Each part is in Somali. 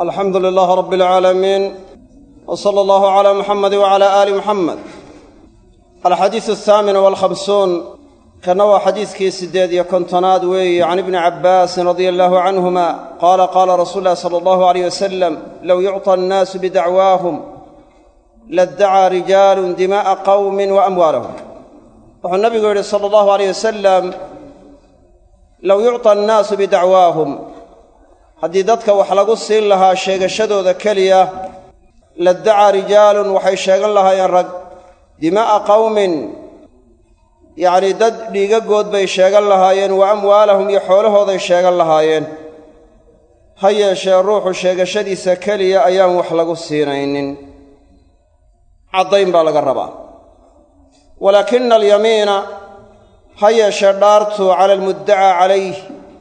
alxamdu lilaah rab alcaalamiin w sala allahu calaa muxamedi wacala aali muxamed alxadiisu athaamin walkhamsuun kana waa xadiiskii siddeed iyo kontonaad weeye can ibni cabbaasin radia allahu canhuma qaala qaala rasuulu llahi sala allahu aleyh wasalam low yucطa annaasu bidacwaahum laddacaa rijaalun dimaa'a qawmin wa amwaalahum wuxuu nabigu yidhi sala allahu aleyh wasalam low yucطa annaasu bidacwaahum haddii dadka wax lagu siin lahaa sheegashadooda keliya laddacaa rijaalun waxay sheegan lahaayeen rag dimaa'a qawmin yacnii dad dhiigagood bay sheegan lahaayeen wa amwaalahum iyo xoolahooday sheegan lahaayeen ha yeeshee ruuxu sheegashadiisa keliya ayaan wax lagu siinaynin caddayn baa laga rabaa walaakina alyamiina ha yeeshee dhaartu cala almuddacaa calayh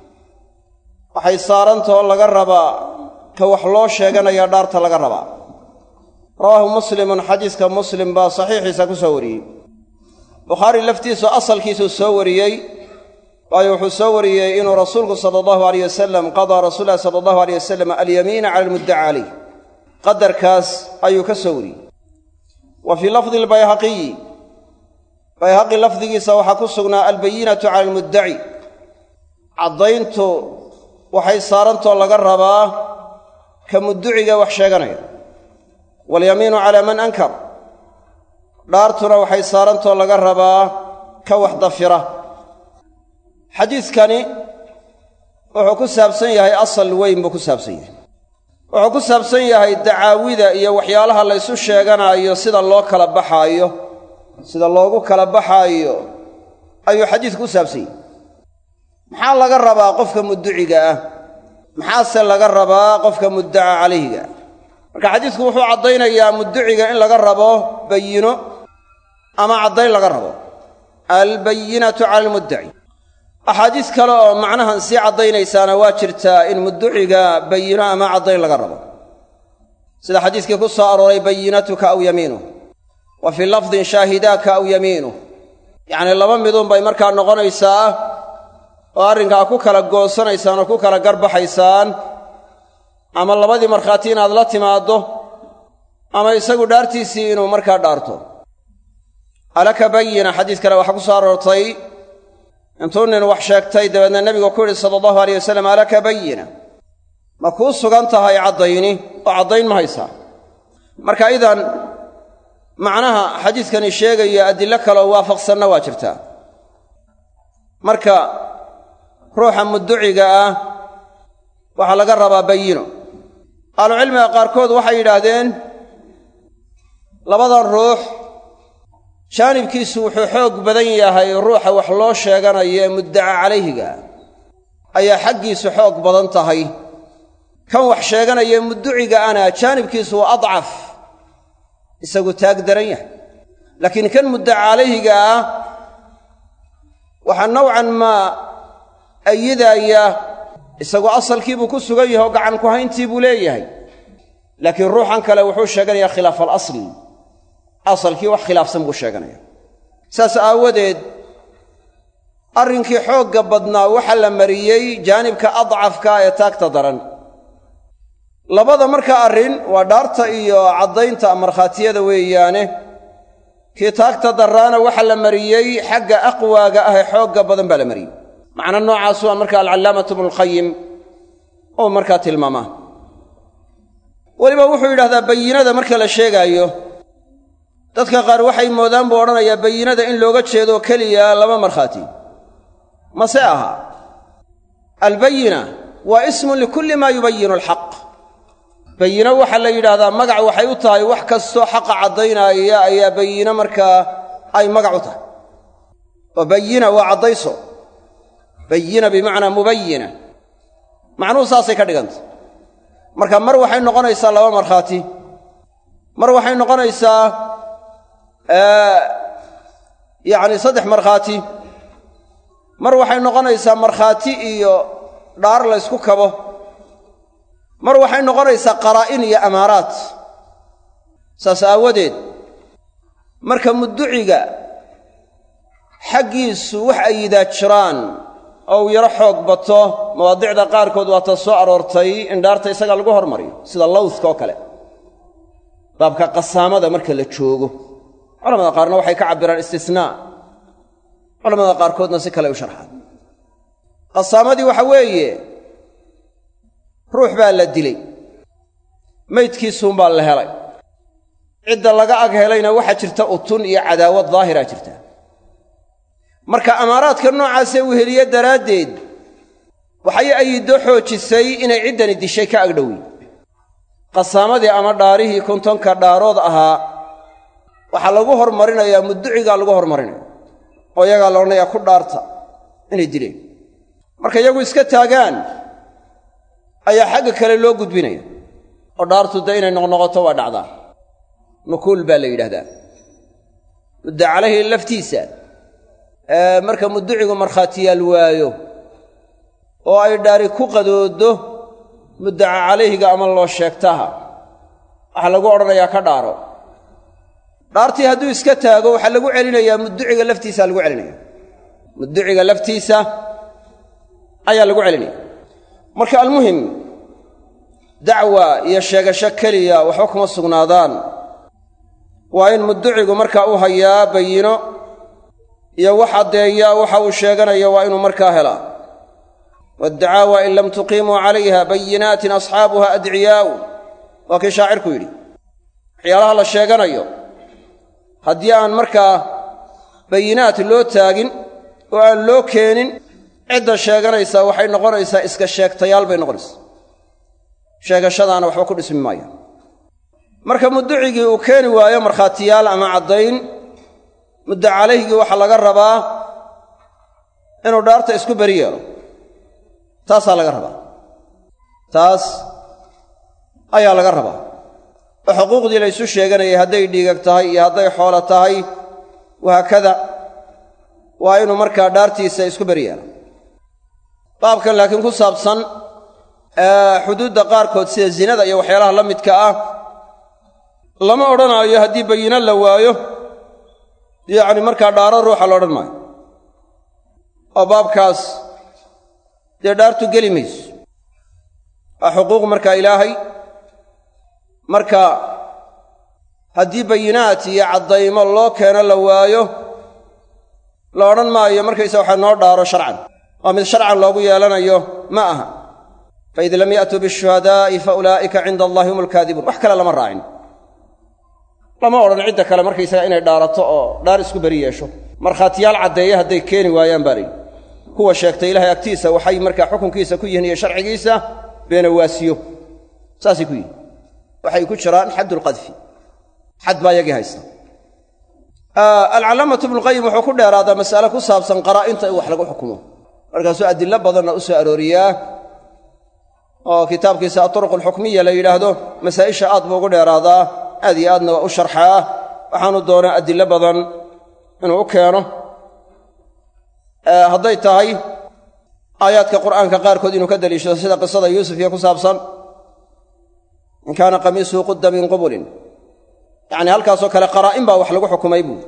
waxay saarantao laga rabaa ka wax loo sheeganaya dhaarta laga rabaa rawaahu muslimun xadiiska muslim baa saxiixiisa ku soo wariyey bukhaari laftiisu asalkiisuu soo wariyey waayo wuxuu soo wariyey inuu rasuulku sala allahu aleyh wasalam qadaa rasuul lahi sala allahu aleyh wasalam alyamiina cala almuddaca calayh qadarkaas ayuu ka soo wariyey wa fii lafdi albayhaqiyi bayhaqi lafdigiisa waxaa ku sugnaa albayinatu cala almuddaci caddayntu waxay saarantoo laga rabaa ka mudduciga wax sheeganaya walyamiinu calaa man ankar dhaartuna waxay saarantoo laga rabaa ka wax dafira xadiidkani wuxuu ku saabsan yahay asal weyn buu ku saabsan yahay wuxuu ku saabsan yahay dacaawida iyo waxyaalaha la ysu sheeganaayo sida loo kala baxaayo sida loogu kala baxaayo ayuu xadiidku ku saabsan yahay maxaa laga rabaa qofka mudduciga ah maxaase laga rabaa qofka muddaca calayhiga marka xadiidku wuxuu caddaynayaa mudduciga in laga rabo bayino ama caddayn laga rabo albayinatu cala almuddaci axaadiis kale oo macnahan sii caddaynaysaana waa jirtaa in mudduciga bayino ama caddayn laga rabo sida xadiiskii ku soo arooray bayinatuka aw yamiinuh wa fii lafdin shaahidaaka aw yamiinuh yacnii laba midunbay markaa noqonaysaa oo arrinkaa ku kala goosanaysaan oo ku kala garbaxaysaan ama labadii markhaati inaad la timaaddo ama isagu dhaartiisii inuu markaa dhaarto alaka bayina xadiis kale waxaa ku soo aroortay intuu nin wax sheegtay dabeedna nebigu ku yidhi sala allahu aleyh wasalam alaka bayina ma kuu sugan tahay caddayni oo caddayn ma haysaa marka idan macnaha xadiiskani sheegaya adillo kaleoo waafaqsanna waa jirtaa marka ruuxa mudduciga ah waxaa laga rabaa bayino ahlucilmiga qaarkood waxay yidhaahdeen labadan ruux jaanibkiisu wuxuu xoog badan yahay ruuxa wax loo sheeganayo ee muddaca calayhiga ayaa xaggiisu xoog badan tahay kan wax sheeganaya mudduciga ana jaanibkiisu waa adcaf isagu taag daran yahay laakiin kan muddaca calayhiga ah waxaa nowcan maa ayidaaya isagoo asalkiibuu ku sugan yahay oo gacan ku hayntii buu leeyahay laakiin ruuxan kale wuxuu sheeganayaa khilaaf alasli asalkii wax khilaafsan buu sheeganaya saas aawadeed arrinkii xoogga badnaa waxaa la mariyey jaanibka adcafka ee taagta daran labada markaa arrin waa dhaarta iyo caddaynta markhaatiyada weeyaane kii taagta darraana waxaa la mariyey xagga aqwaaga ah ee xoogga badan baa la mariyey macna noocaas waa marka alcallaamatu ibnulqayim oo markaa tilmaamaa weliba wuxuu yidhahdaa bayinada marka la sheegaayo dadka qaar waxay moodaan buu odhanayaa bayinada in looga jeedo keliya laba markhaati mase aha albayina waa ismun likulli maa yubayinu alxaq bayino waxaa la yidhaahdaa magac waxay u tahay wax kastoo xaqa caddaynaya ayaa bayino markaa ay magac u tahay oo bayina waa caddayso bayina bimacnaa mubayina macnuhu saasay ka dhigantay marka mar waxay noqonaysaa laba markhaati mar waxay noqonaysaa yacni saddex markhaati mar waxay noqonaysaa markhaati iyo dhaar laysku kabo mar waxay noqonaysaa qaraa'in iyo amaaraat saas aawadeed marka mudduciga xaggiisu wax ayidaa jiraan oo uu yaro xoog bato mawaadicda qaarkood waata soo aroortay in dhaarta isaga lagu hormariyo sida lawdka oo kale baabka qasaamada marka la joogo culamada qaarna waxay ka cabbiraan istisnaa culamada qaarkoodna si kale u sharxaan qasaamadii waxa weeye ruux baa la dilay maydkiisuunbaa la helay cidda laga ag helayna waxaa jirta utun iyo cadaawad daahiraa jirta marka amaaraadka noocaasee uu heliye daraaddeed waxay ayiddo xoojisay inay ciddani dishay ka agdhowi qasaamadii ama dhaarihii kontonka dhaarood ahaa waxaa lagu hormarinayaa mudducigaa lagu hormarinaya oo iyagaa la odhanayaa ku dhaarta inay dileen marka iyagu iska taagaan ayaa xagga kale loo gudbinaya oo dhaartu dee inay noqnoqoto waa dhacdaa nukuul baa la yidhahdaa mudda calayhi laftiisa marka mudducigu markhaatiyaal waayo oo ay dhaari ku qadooddo muddaca calayhiga ama loo sheegtaha waxaa lagu odhanayaa ka dhaaro dhaartii hadduu iska taago waxaa lagu celinayaa mudduciga laftiisaa lagu celinaya mudduciga laftiisa ayaa lagu celinaya marka almuhim dacwa iyo sheegasho keliya waxba kuma sugnaadaan waa in mudducigu markaa u hayaa bayino iyo wax addeeya waxa uu sheeganayo waa inuu markaa helaa waddacaawa in lam tuqiimuu calayha bayinaatin asxaabuha adciyaa'u waa kii shaacirku yidhi waxyaalaha la sheeganayo haddii aan markaa bayinaat loo taagin oo aan loo keenin cidda sheeganaysaa waxay noqonaysaa iska sheegtayaal bay noqonaysaa sheegashadaana waxba ku dhismi maaya marka mudducigii uu keeni waayo markhaatiyaal ama caddayn muddo calayhigii waxaa laga rabaa inuu dhaarta isku beri yeelo taasaa laga rabaa taas ayaa laga rabaa oo xuquuqdii la ysu sheeganayay hadday dhiigag tahay iyo hadday xoolo tahay wahaakada waa inuu markaa dhaartiisa isku beri yeelo baabkan laakiin ku saabsan xuduudda qaarkood sida zinada iyo waxyaalaha la midka ah lama odhanaayo haddii bayino la waayo yacni markaa dhaaro ruuxa la odhan maayo oo baabkaas dee dhaartu geli mayso waa xuquuq markaa ilaahay marka haddii bayinaat iyo caddaymo loo keeno la waayo la odhan maayo markaysa waxa noo dhaaro sharcan waa mid sharcan loogu yeelanayo ma aha faid lam ya'tuu bishuhadaa'i fa ulaa'ika cinda allahi hum alkaadibuun wax kale lama raacin lama odhan cidda kale markaysaga inay dhaarato oo dhaar isku beri yeesho markhaatiyaal caddeeye hadday keeni waayaan baa layidhi kuwa sheegtay ilaahay agtiisa waxay markaa xukunkiisa ku yihiin iyo sharcigiisa beenawaasiyo saasay ku yihin waxay ku jiraan xaddulqadfi xad baa yagii haysta alcalaamatu ibnuqayim wuxuu ku dheeraadaa mas'ale ku saabsan qaraa'inta in wax lagu xukumo markaasuu adillo badanna u soo arooriyaa oo kitaabkiisa aturuq alxukmiya la yidhaahdo masaa'isha aad buu ugu dheeraadaa aad iyo aadna waa u sharxaa waxaanu doonaa adillo badan inuu u keeno hadday tahay aayaadka qur'aanka qaarkood inuu ka daliishado sida qisada yuusuf iyo ku saabsan in kaana qamiisuhu qudda min qubulin yacni halkaasoo kale qaraa'in baa wax lagu xukumay buuri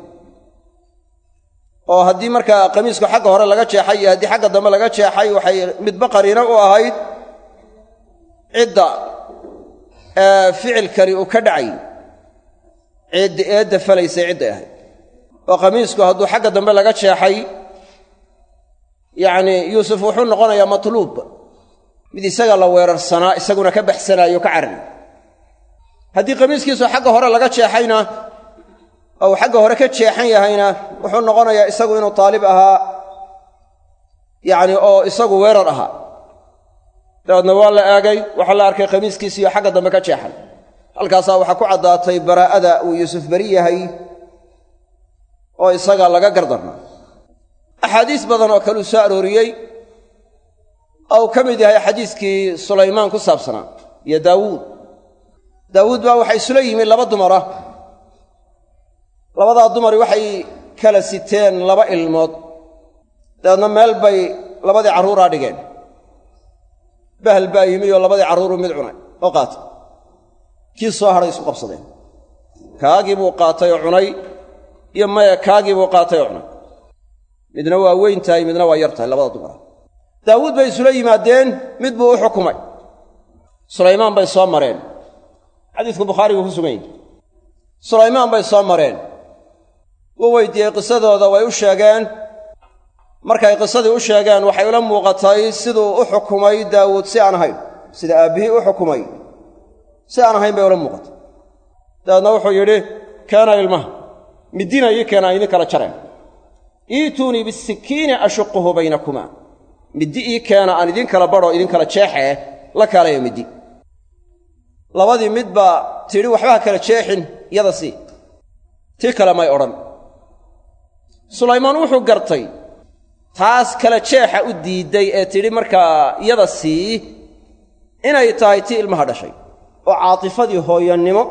oo haddii markaa qamiisku xagga hore laga jeexay iyo haddii xagga dambe laga jeexay waxay midba qariino u ahayd cidda ficilkani uu ka dhacay ciidda eedda falaysay cidday ahayd oo qamiisku hadduu xagga dambe laga jeexay yacnii yuusuf wuxuu noqonayaa matluub mid isaga la weerarsanaa isaguna ka baxsanaayo ka carari haddii qamiiskiisu xagga hore laga jeexayna oo uu xagga hore ka jeexan yahayna wuxuu noqonayaa isagu inuu taalib ahaa yacni oo isagu weerar ahaa dabeedna waa la eegay waxaa la arkay qamiiskiisiiyo xagga dambe ka jeexan halkaasaa waxaa ku caddaatay baraa'ada uu yuusuf beri yahay oo isaga laga gardarna axaadiis badan oo kaleu soo arooriyey oo uu ka mid yahay xadiiskii sulaymaan ku saabsanaa iyo daawuud daawuud baa waxay isula yimi laba dumara labadaa dumari waxay kala siteen laba ilmood dabeedna meel bay labadii carruuraa dhigeen bahal baa yimi oo labadii carruuruu mid cunay oo qaatay kii soo hadhay isku qabsadeen kaagii buu qaatay oo cunay iyo maya kaagii buu qaatay oo cunay midna waa weyn tahay midna waa yar tahay labada dumara daawuud bay isula yimaadeen mid buu u xukumay sulaymaan bay soo mareen xadiisku bukhaarigu ku sugan yahi sulaymaan bay soo mareen wuu weydiiyey qisadooda way u sheegeen markay qisadii u sheegeen waxay ula muuqatay siduu u xukumay daawuud si aan ahayn sida aabbihii u xukumay si aan ahayn bay ula muuqatay dabeedna wuxuu yidhi keena ilmaha midina ii keena aan idin kala jareen iituunii bisikiini ashuquhu baynakumaa middi ii keena aan idin kala badhoo idin kala jeexee la kaalaya middi labadii mid baa tidhi waxba ha kala jeexin yada sii tii kale may odhan sulaymaan wuxuu gartay taas kala jeexa u diidday ee tidhi markaa yada sii inay tahay tii ilmaha dhashay oo caatifadii hooyannimo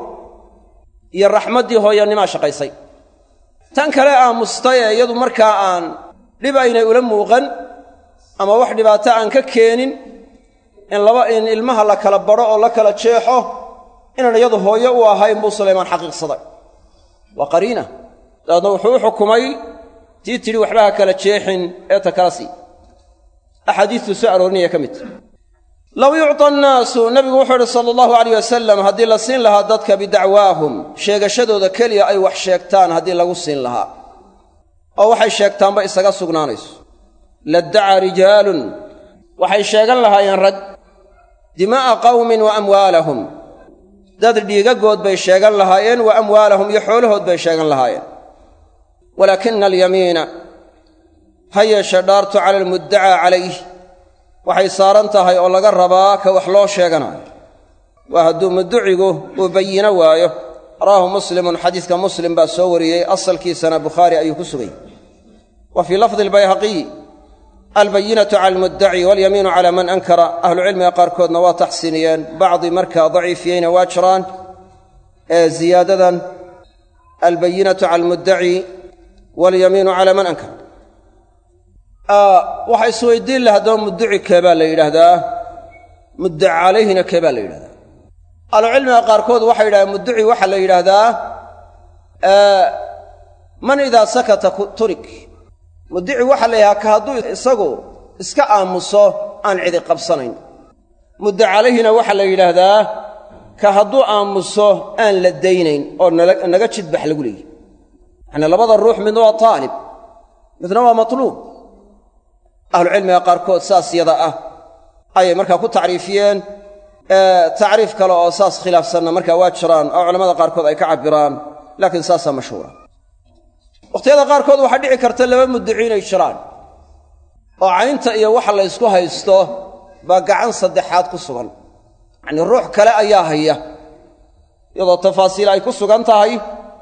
iyo raxmaddii hooyannimaa shaqaysay tan kale aamustay ee iyadu markaa aan dhib aynay ula muuqan ama wax dhibaato aan ka keenin in laba in ilmaha la kala badho oo la kala jeexo inaan iyadu hooyo u ahayn buu sulaymaan xaqiiqsaday waa qariina dabeedna wuxuu u xukumay tii tidhi waxba ha kala jeexin ee ta kala sii axaadiistuu soo aroorinaya ka midta low yucta annaasu nabigu wuxuu idhi sala allahu alayh wasalam haddii la siin lahaa dadka bidacwaahum sheegashadooda keliya ay wax sheegtaan haddii lagu siin lahaa oo waxay sheegtaanba isaga sugnaanayso laddacaa rijaalun waxay sheegan lahaayeen rag dimaa'a qawmin wa amwaalahum dad dhiigagood bay sheegan lahaayeen wa amwaalahum iyo xoolahood bay sheegan lahaayeen walaakina alyamiina ha yeeshee dhaartu cala almuddacaa calayh waxay saaran tahay oo laga rabaa ka wax loo sheeganaayo waa hadduu mudducigu uu bayino waayo rawaahu muslimun xadiiska muslim baa soo wariyey asalkiisana bukhaari ayuu ku sugay wa fii lafdi albayhaqiy albayinatu cala almuddaci walyamiinu cala man ankara ahlucilmiga qaarkoodna waa taxsiiniyeen bacdi markaa daciifiyeyna waa jiraan ee ziyaadadan albayinatu cala almuddaci walyamiinu cala man ankara waxaa isweydiin laha haddaba mudduci keebaa la yidhaahdaa muddaca calayhina keebaa la yidhahdaa ahlucilmiga qaarkood waxay yidhahdeen mudduci waxaa la yidhaahdaa man idaa sakata turik muddici waxaa la yidhahdaa ka hadduu isagu iska aamuso aan cidi qabsanayn mudda calayhina waxaa la yidhaahdaa ka hadduu aamuso aan la daynayn oo naga jidbax lagu leeyahy yacnii labada ruux midna waa taalib midna waa matluub ahlucilmiga qaarkood saas yada ah ayay markaa ku tacriifiyeen tacriif kale oo saas khilaafsanna markaa waa jiraan oo culamada qaarkood ay ka cabbiraan laakiin saasaa mashhuura wakhtiyada qaarkood waxaa dhici karta laba mudduci inay jiraan oo caynta iyo waxa la ysku haysto baa gacan saddexaad ku sugan yacnii ruux kale ayaa haya iyadoo tafaasiil ay ku sugan tahay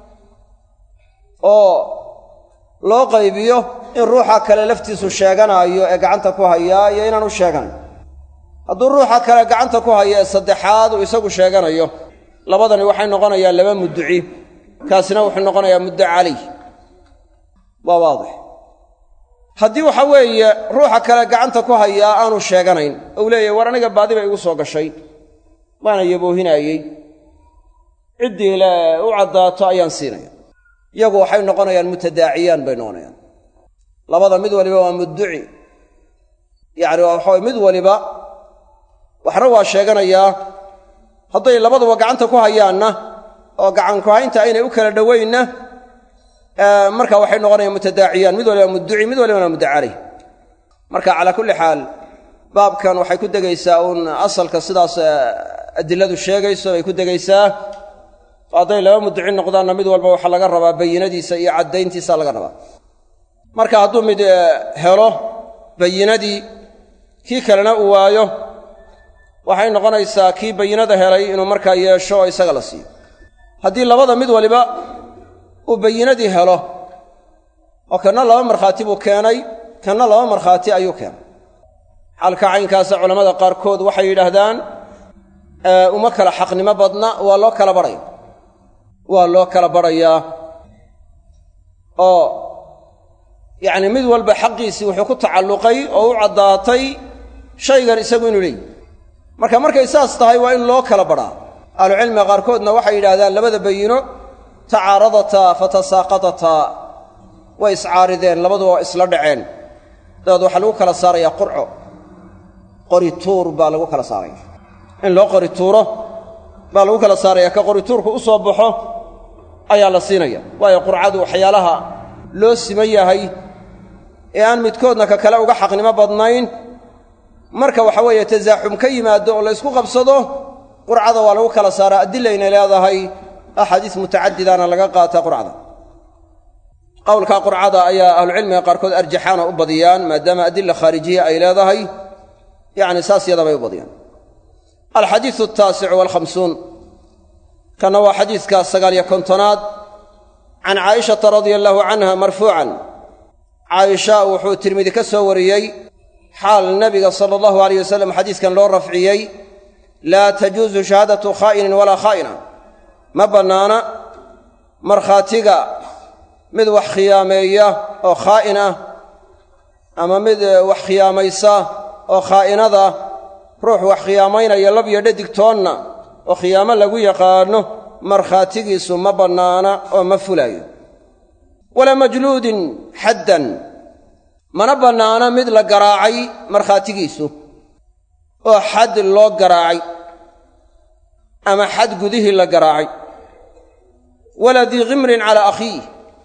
oo loo qaybiyo in ruuxa kale laftiisu sheeganaayo ee gacanta ku hayaa iyo inaanu sheeganayn hadduu ruuxa kale gacanta ku haya ee saddexaad uu isagu sheeganayo labadani waxay noqonayaan laba mudduci kaasina wuxuu noqonayaa muddo calayh waa waadix haddii waxa weeye ruuxa kale gacanta ku hayaa aanu sheeganayn ou leeyahy war aniga baadi bay igu soo gashay waana yaboohinaayey ciddii le u caddaato ayaan siinaya iyagu waxay noqonayaan mutadaaciyaan bay noqonayaan labada mid waliba waa mudduci yacni waxaway mid waliba waxna waa sheeganayaa hadday labaduba gacanta ku hayaanna oo gacanku haynta aynay u kala dhowaynna marka waxay noqonayaan mutadaaciyaan mid waliba mudduci mid walibana mudda caleyh marka calaa kulli xaal baabkan waxay ku degaysaa uun asalka sidaas adiladu sheegayso bay ku degaysaa hadday laba mudduci noqdaanna mid walba waxaa laga rabaa bayinadiisa iyo caddayntiisa laga rabaa marka hadduu mid helo bayinadii kii kalena uu waayo waxay noqonaysaa kii bayinada helay inuu markaa yeesho oo isaga la siiyo haddii labada mid waliba uu bayinadii helo oo kanna laba markhaati buu keenay kanna laba markhaati ayuu keenay xalka caynkaasa culammada qaarkood waxay yidhaahdaan uma kala xaqnimo badna waa loo kala badhaya waa loo kala badhayaa oo yacni mid walba xaqiisii wuxuu ku tacalluqay oo u caddaatay shaygan isagu inuu leeyihi marka markay saas tahay waa in loo kala badhaa ahlucilmiga qaarkoodna waxay yidhahdaan labada bayino tacaaradataa fatasaaqatataa way iscaarideen labaduba waa isla dhaceen dabeed waxaa lagu kala saarayaa qurco qorituur baa lagu kala saaraya in loo qorituuro baa lagu kala saaraya ka qorituurku u soo baxo ayaa la siinaya waayo qurcadu waxyaalaha loo siman yahay ee aan midkoodna ka kale uga xaqnimo badnayn marka waxa weeye tasaaxum ka yimaado oo la ysku qabsado qurcada waa lagu kala saaraa adilaynay leedahay axaadiis mutacadidana laga qaataa qurcada qowlka qurcada ayaa ahlucilmiga qaarkood arjaxaana u badiyaan maadaama adila khaarijiya ay leedahay yacni saas yadabay u badiyaan alxadiidu altaasicu walkhamsuun kanna waa xadiidka sagaaliyo kontonaad can caa'ishata radia allaahu canha marfuucan caaisha wuxuu tirmidi ka soo wariyey xaal nabiga sala allahu alayh wasalam xadiiskan loo rafciyey laa tajuusu shahaadatu khaa'inin walaa khaa'ina ma bannaana markhaatiga mid wax khiyaameeya oo khaa'in ah ama mid wax khiyaamaysa oo khaa'inada ruux wax khiyaamaynaya lab iyo dhadigtoonna oo khiyaamo lagu yaqaanno markhaatigiisu ma bannaana oo ma fulaayo walaa majluudin xaddan mana bannaana mid la garaacay markhaatigiisu oo xad loo garaacay ama xad gudihii la garaacay walaa dii khimrin calaa akhiih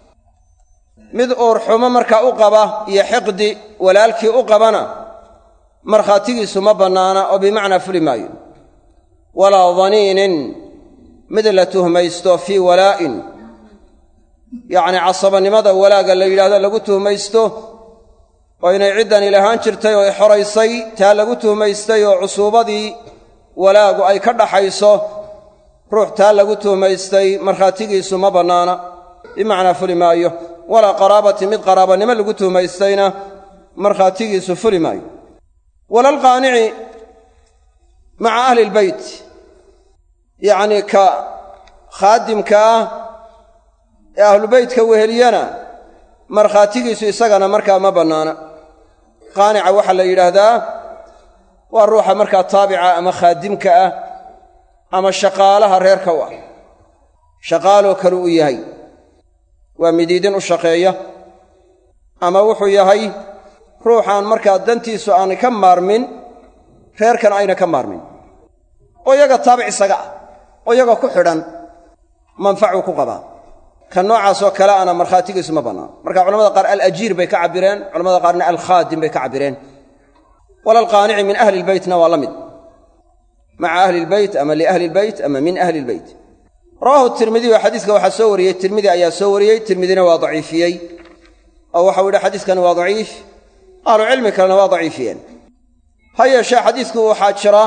mid uurxumo markaa u qaba iyo xiqdi walaalkii u qabana markhaatigiisu ma bannaana oo bimacnaa fuli maayo walaa daniinin mid la tuhmaysto fii walaa'in yacnii casabannimada walaagga la yidhahdo lagu tuhmaysto oo inay ciddani lahaan jirtay oo ay xoraysay taa lagu tuhmaystay oo cusuubadii walaagu ay ka dhaxayso ruux taa lagu tuhmaystay markhaatigiisu ma bannaana bimacnaa fuli maayo walaa qaraabati mid qaraabannimo lagu tuhmaystayna markhaatigiisu fuli maayo walalqaanici maca ahli ilbeyt yacnii ka khaadimka ah ee ahlubeytka weheliyana markhaatigiisu isagana markaa ma bannaana qaanica waxaa la yidhaahdaa waa ruuxa markaa taabica ama khaadimka ah ama shaqaalaha reerka u ah shaqaaloo kale uu yahay waa midiidin u shaqeeya ama wuxuu yahay ruuxaan markaa dantiisu aanay ka maarmin reerkan ayna ka maarmin oo iyaga taabic isaga ah oo iyaga ku xidhan manfacuu ku qabaa ka noocaasoo kale ana markhaatigiisu ma bannaan marka culamada qaar alajiir bay ka cabbireen culamada qaarna alkhaadim bay ka cabbireen walalqaanici min ahli ilbeytna waa la mid maca ahli ilbeyt ama liahli ilbeyt ama min ahli ilbeyt rawaahu tirmidiyu xadiiska waxaa soo wariyey tirmidi ayaa soo wariyey tirmidina waa daciifiyey oo waxau yidhi xadiiskani waa daciif ahlucilmi kalena waa daciifiyeen ha yeeshee xadiisku waxaa jira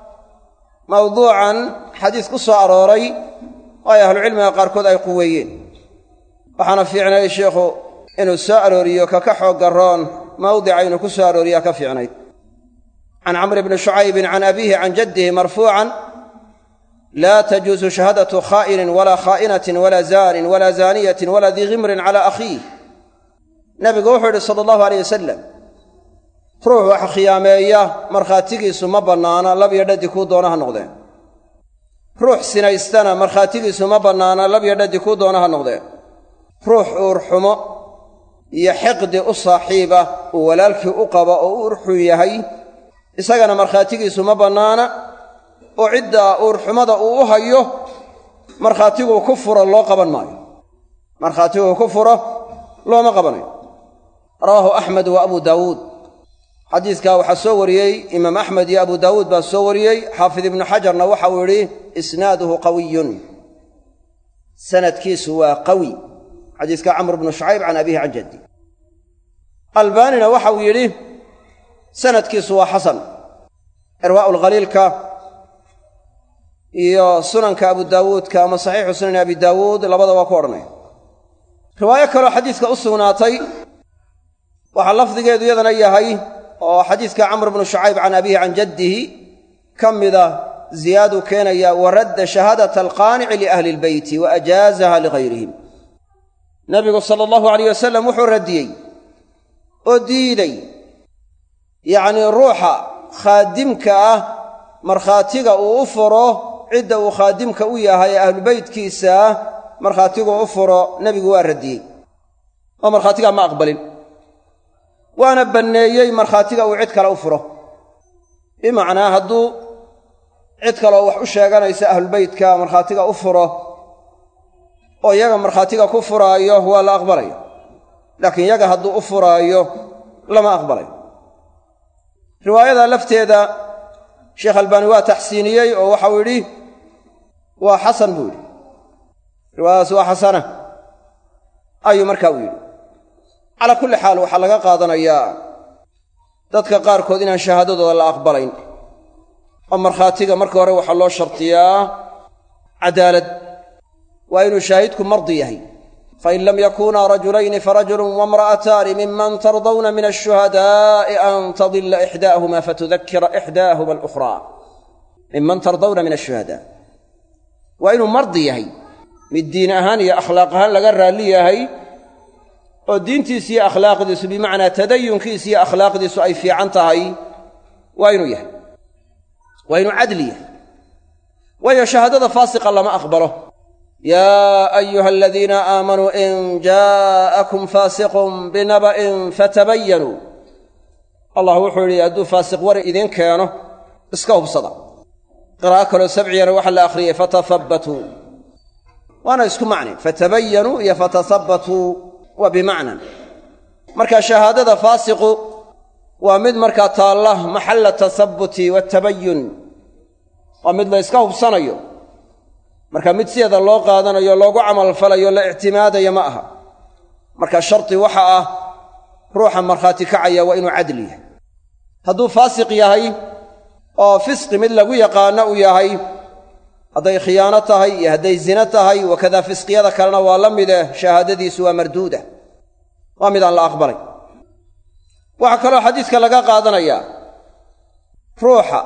mawduucan xadiis ku soo arooray oo ay ahlucilmiga qaarkood ay quweeyeen waxaana fiicnay sheikhu inuu soo arooriyo kaka xoog garoon mawdica inuu ku soo arooriyaa ka fiicnayd can camri bni shucaybin can abiihi can jaddihi marfuucan laa tajuusu shahaadatu khaa'inin walaa khaa'inatin walaa zaanin walaa zaaniyatin walaa dii khimrin cala akhiih nabigu wuxuu yidhi sala allahu aleyh wasalam ruux wax khiyaameeya markhaatigiisu ma bannaana labyo dhadi kuu doona ha noqdeen ruux sinaystana markhaatigiisu ma bannaana labyo dhadi kuu doona ha noqdeen ruux uurxumo iyo xiqdi u saaxiiba uu walaalkii u qabo oo u urxun yahay isagana markhaatigiisu ma bannaana oo ciddaa uurxumada uu u hayo markhaatiguu ku furo loo qaban maayo markhaatiguu ku furo looma qabanayo rawaahu axmed wa abu daawuud xadiiskaa waxaa soo wariyey imaam axmed iyo abu daawuud baa soo wariyey xaafid ibnu xajarna waxa uu yidhi isnaaduhu qawiyun sanadkiisu waa qawi xadiiska camr bnu shucayb can abihi can jaddi albaanina waxa uu yidhi sanadkiisu waa xasan irwaa'u lkhaliilka iyo sunanka abu daawuudka ama saxiixu sunani abi daawuud labada waa ku odhanaya riwaayo kaloo xadiiska u sugnaatay waxaa lafdigeedu iyadana yahay oo xadiiska camr bnu shucayb can abihi can jaddihi ka mida ziyaaduu keenaya wa radda shahaadata alqaanici liahli ilbeyti wa ajaazaha ligayrihim nabigu sala allahu alayh wasalam wuxuu radiyey oo diiday yacnii ruuxa khaadimka ah markhaatiga uu u furo cidda uu khaadimka u yahay ee ahlubeytkiisa ah markhaatiguu u furo nebigu waa radiyey oo markhaatigaa ma aqbalin waana banneeyey markhaatiga uu cid kale u furo bimacnaa hadduu cid kaloo wax u sheeganaysa ahlulbeytka markhaatiga u furo oo iyaga markhaatiga ku furaayo waa la aqbalaya laakiin yaga hadduu u furaayo lama aqbalayo riwaayada lafteeda sheekh albaani waa taxsiiniyey oo waxau yidhi waa xasan buu yidhi riwaayadaas waa xasana ayuu markaa u yidhi calaa kulli xaal waxaa laga qaadanayaa dadka qaarkood inaan shahaadadooda la aqbalayn oo markhaatiga marka hore waxaa loo shardiyaa cadaalad waa inuu shaahidku mardi yahay fain lam yakunaa rajulayni farajulun waimra'ataani miman tardawna min ashuhadaa'i an tadilla ixdaahuma fatudakira ixdaahuma alukhraa miman tardawna min ashuhadaa waa inuu mardi yahay mid diin ahaan iyo akhlaaq ahaan laga raalli yahay oo diintiisa iyo akhlaaqdiisu bimacnaa tadayunkiisa iyo akhlaaqdiisu ay fiican tahay waa inuu yahay waa inuu cadli yahay waayo shahaadada faasiqa lama aqbalo yaa ayuha aladiina aamanuu in jaa'akum faasiqun binaba'in fatabayanuu allah wuxuu yidhi hadduu faasiq war idiin keeno iska hubsada qiraa'o kaloo sabciyana waxaa la akhriyey fatahabbatuu waana isku macne fatabayanuu iyo fatasabbatuu waa bimacnan marka shahaadada faasiqu waa mid markaa taalla maxalla tasabbuti waatabayun waa mid la yska hubsanayo marka mid sideeda loo qaadanayo loogu camalfalayo la ictimaadayo ma aha marka shardi waxa ah ruuxa markhaati kacaya waa inuu cadli yahay hadduu faasiq yahay oo fisqi mid lagu yaqaano uu yahay hadday khiyaano tahay iyo hadday zina tahay wakadaa fisqiyada kalena waa la mide shahaadadiisu waa marduuda waa mid aan la aqbalay waxaa kaloo xadiidka laga qaadanayaa ruuxa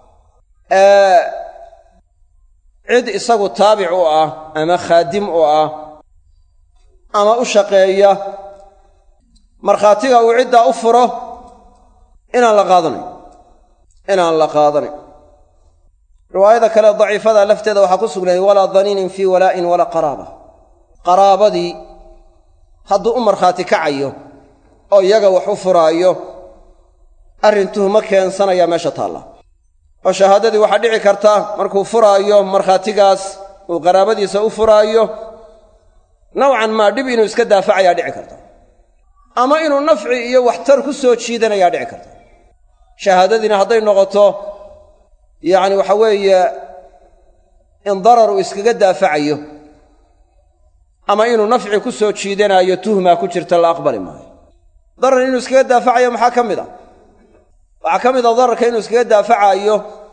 cid isagu taabic u ah ama khaadim u ah ama u shaqeeya markhaatiga uu ciddaa u furo inaan la qaadanayn inaan la qaadanayn riwaayada kale daciifada lafteeda waxaa ku sugnaayay walaa daniinin fii walaa'in walaa qaraaba qaraabadii hadduu u markhaati kacayo oo iyaga wax u furaayo arrin tuhmo keensanayaa meesha taalla oo shahaadadii waxaa dhici karta markuu furaayo markhaatigaas uu qaraabadiisa u furaayo nowcan maa dhib inuu iska daafacayaa dhici karta ama inuu nafci iyo waxtar ku soo jiidanayaa dhici karta shahaadadiina hadday noqoto yacni waxa weeye in darar uu iskaga daafacayo ama inuu nafci ku soo jiidanaayo tuhmaa ku jirta la aqbali maayo darar inuu iskaga daafacayo maxaa ka mid a waxaa ka mid a dararka inuu iskaga daafacaayo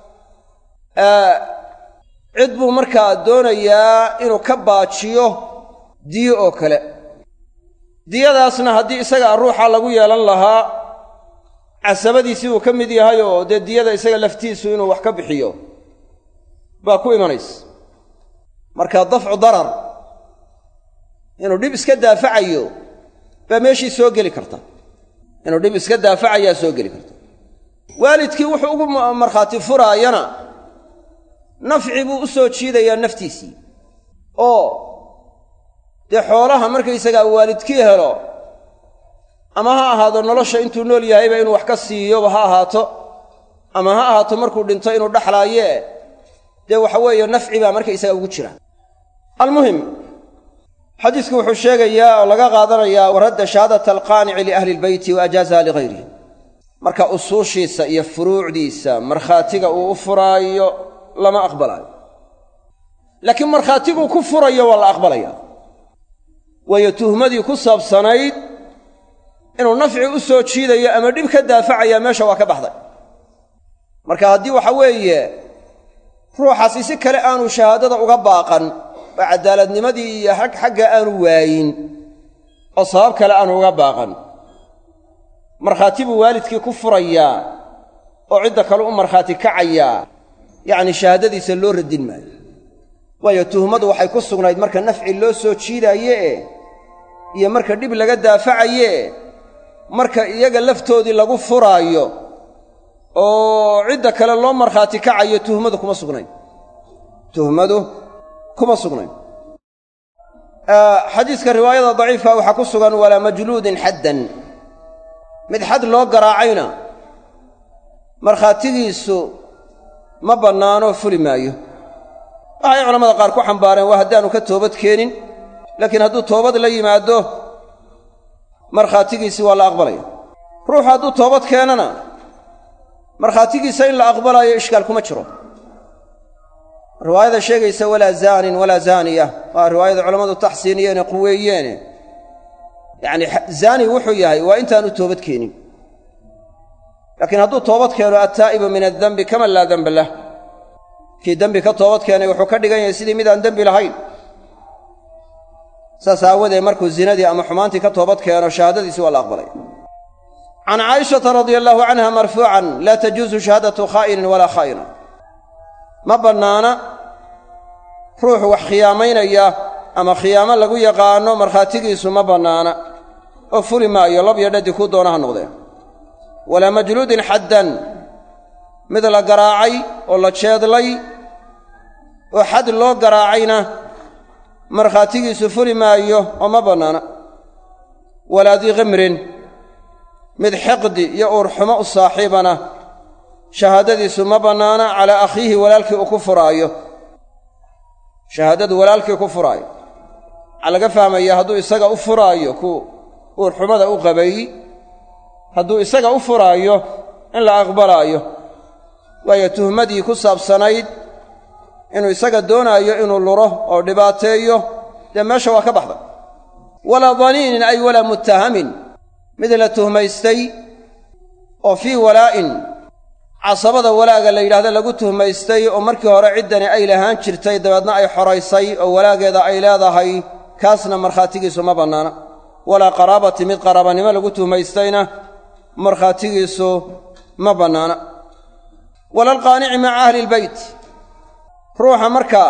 cid buu markaa doonayaa inuu ka baajiyo diyo oo kale diyadaasna haddii isagaa ruuxa lagu yeelan lahaa casabadiisii uu ka mid yahay oo dee diyada isaga laftiisu inuu wax ka bixiyo baa ku imanaysa marka dafcu darar inuu dhib iska daafacayo baa meeshii soo geli karta inuu dhib iska daafacayaa soo geli karta waalidkii wuxuu ugu markhaati furaayana nafci buu u soo jiidayaa naftiisii oo dee xoolaha markaysagaa waalidkii helo ama ha ahaado nolosha intuu nool yahayba inuu wax ka siiyoba ha ahaato ama ha ahaato markuu dhinto inuu dhaxlaayee dee waxa weeye nafci baa markaysaga ugu jira almuhim xadiisku wuxuu sheegayaa oo laga qaadanayaa waradda shahaadata alqaanici liahli ilbeyti wa ajaazaha ligayrihi marka usuushiisa iyo furuucdiisa markhaatiga uu u furaayo lama aqbalaayo laakiin markhaatiguu ku furayo waa la aqbalaya waayo tuhmadii ku saabsanayd inuu nafci u soo jiidayo ama dhib ka daafacaya meesha waa ka baxday marka haddii waxa weeye ruuxaasi si kale aanu shahaadada uga baaqan oo caddaaladnimadii iyo xagga aanu waayin oo sabab kale aanu uga baaqan markhaati buu waalidkii ku furayaa oo cidda kale u markhaati kacayaa yacni shahaadadiisa loo radin maayo waayo tuhmadu waxay ku sugnayd marka nafci loo soo jiidaaye iyo marka dhib laga daafacaye marka iyaga laftoodii lagu furaayo oo cidda kale loo markhaati kacayo tuhmadu kuma sugnayn tuhmadu kuma sugnayn xadiiska riwaayada daciifka waxaa ku sugan walaa majluudin xaddan mid xad loo garaacayna markhaatigiisu ma bannaanoo fuli maayo waxay culamada qaar ku xambaareen waa haddaanu ka toobad keenin laakiin hadduu toobad la yimaado markhaatigiisii waa la aqbalaya ruuxu hadduu toobad keenana markhaatigiisa in la aqbalayo ishkaal kuma jiro riwaayada sheegaysa walaa zaanin walaa zaaniya waa riwaayada culammadu taxsiiniyeene quweeyeene yacni zaani wuxuu yahay waa intaanu toobad keenin laakiin hadduu toobad keeno attaa'ibu min addenbi kaman laa denba lah kii dembi ka toobad keenay wuxuu ka dhigan yahay sidii midaan dembi lahayn saas aawadeed markuu zinadii ama xumaantii ka toobad keeno shahaadadiisi waa la aqbalaya can caa'ishata radia allaahu canha marfuucan laa tajuusu shahaadatu khaa'inin walaa khaa'ina ma bannaana ruuxu wax khiyaamaynaya ama khiyaamo lagu yaqaanno markhaatigiisu ma bannaana oo fuli maayo lab iyo dhadi kuu doona ha noqdeen walaa majluudin xaddan mid la garaacay oo la jeedlay oo xad loo garaacayna markhaatigiisu fuli maayo oo ma bannaana walaa dii khimrin mid xiqdi iyo uurxumo u saaxiibana shahaadadiisu ma bannaana calaa akhiihi walaalkii uu ku furaayo shahaadadu walaalkii ku furaayo waxaa laga fahmaya hadduu isaga u furaayo ku uurxumada u qabay hadduu isaga u furaayo in la aqbalaayo waayo tuhmadii ku saabsanayd inuu isaga doonaayo inuu luro oo dhibaateeyo dee meesha waa ka baxda walaa daniinin ay walaa muttahamin mid la tuhmaystay oo fii walaa'in casabada walaaga la yidhahdo lagu tuhmaystay oo markii hore ciddani ay lahaan jirtay dabeedna ay xoraysay oo walaageeda ay leedahay kaasna markhaatigiisu ma bannaana walaa qaraabati mid qaraabanimo lagu tuhmaystayna markhaatigiisu ma bannaana wala alqaanici maca ahli ilbeyt ruuxa markaa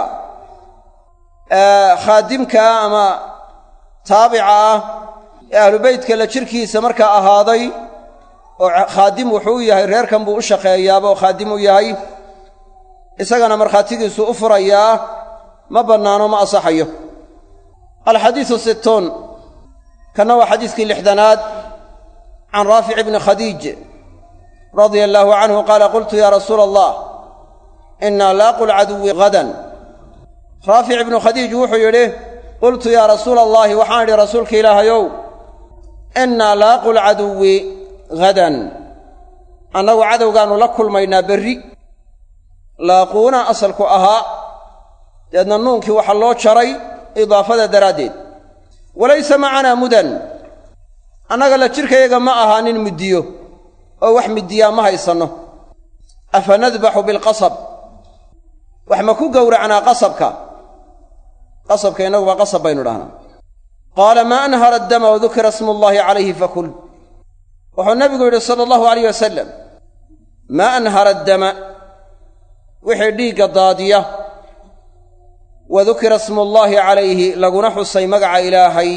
khaadimkaa ama taabica ah ee ahlubeytka la jirkiisa markaa ahaaday oo khaadim wuxuu u yahay reerkan buu u shaqeeyaaba oo khaadim u yahay isagana markhaatigiisu u furayaa ma bannaano ma asaxayo alxadiisu sittuun kanna waa xadiiskii lixdanaad can raafic ibni khadiij radia allaahu canhu qaala qultu yaa rasuula allah innaa laaqu lcaduwi hadan raafic ibnu khadiij wuxuu yidhi qultu yaa rasuula allaahi waxaan idhi rasuulka ilaahayow innaa laaqu lcaduwi hadan annagu cadowgaannu la kulmaynaa berri laaquuna asalku ahaa deedna nuunkii waxaa loo jaray idaafada daraaddeed walaysa macanaa mudan annaga la jidhkayaga ma ahaanin muddiyo oo wax middiyaa ma haysanno afa nadbaxu bilqasab wax ma ku gowracnaa qasabka qasabka innaguba qasab baynu dhahnaa qaala maa anhara addama wadukira smullaahi calayhi fakul wuxuu nabigu yidhi sala allahu alayh wasalam maa anhara addama wixii dhiigga daadiya wa dukira smullaahi calayhi laguna xusay magaca ilaahay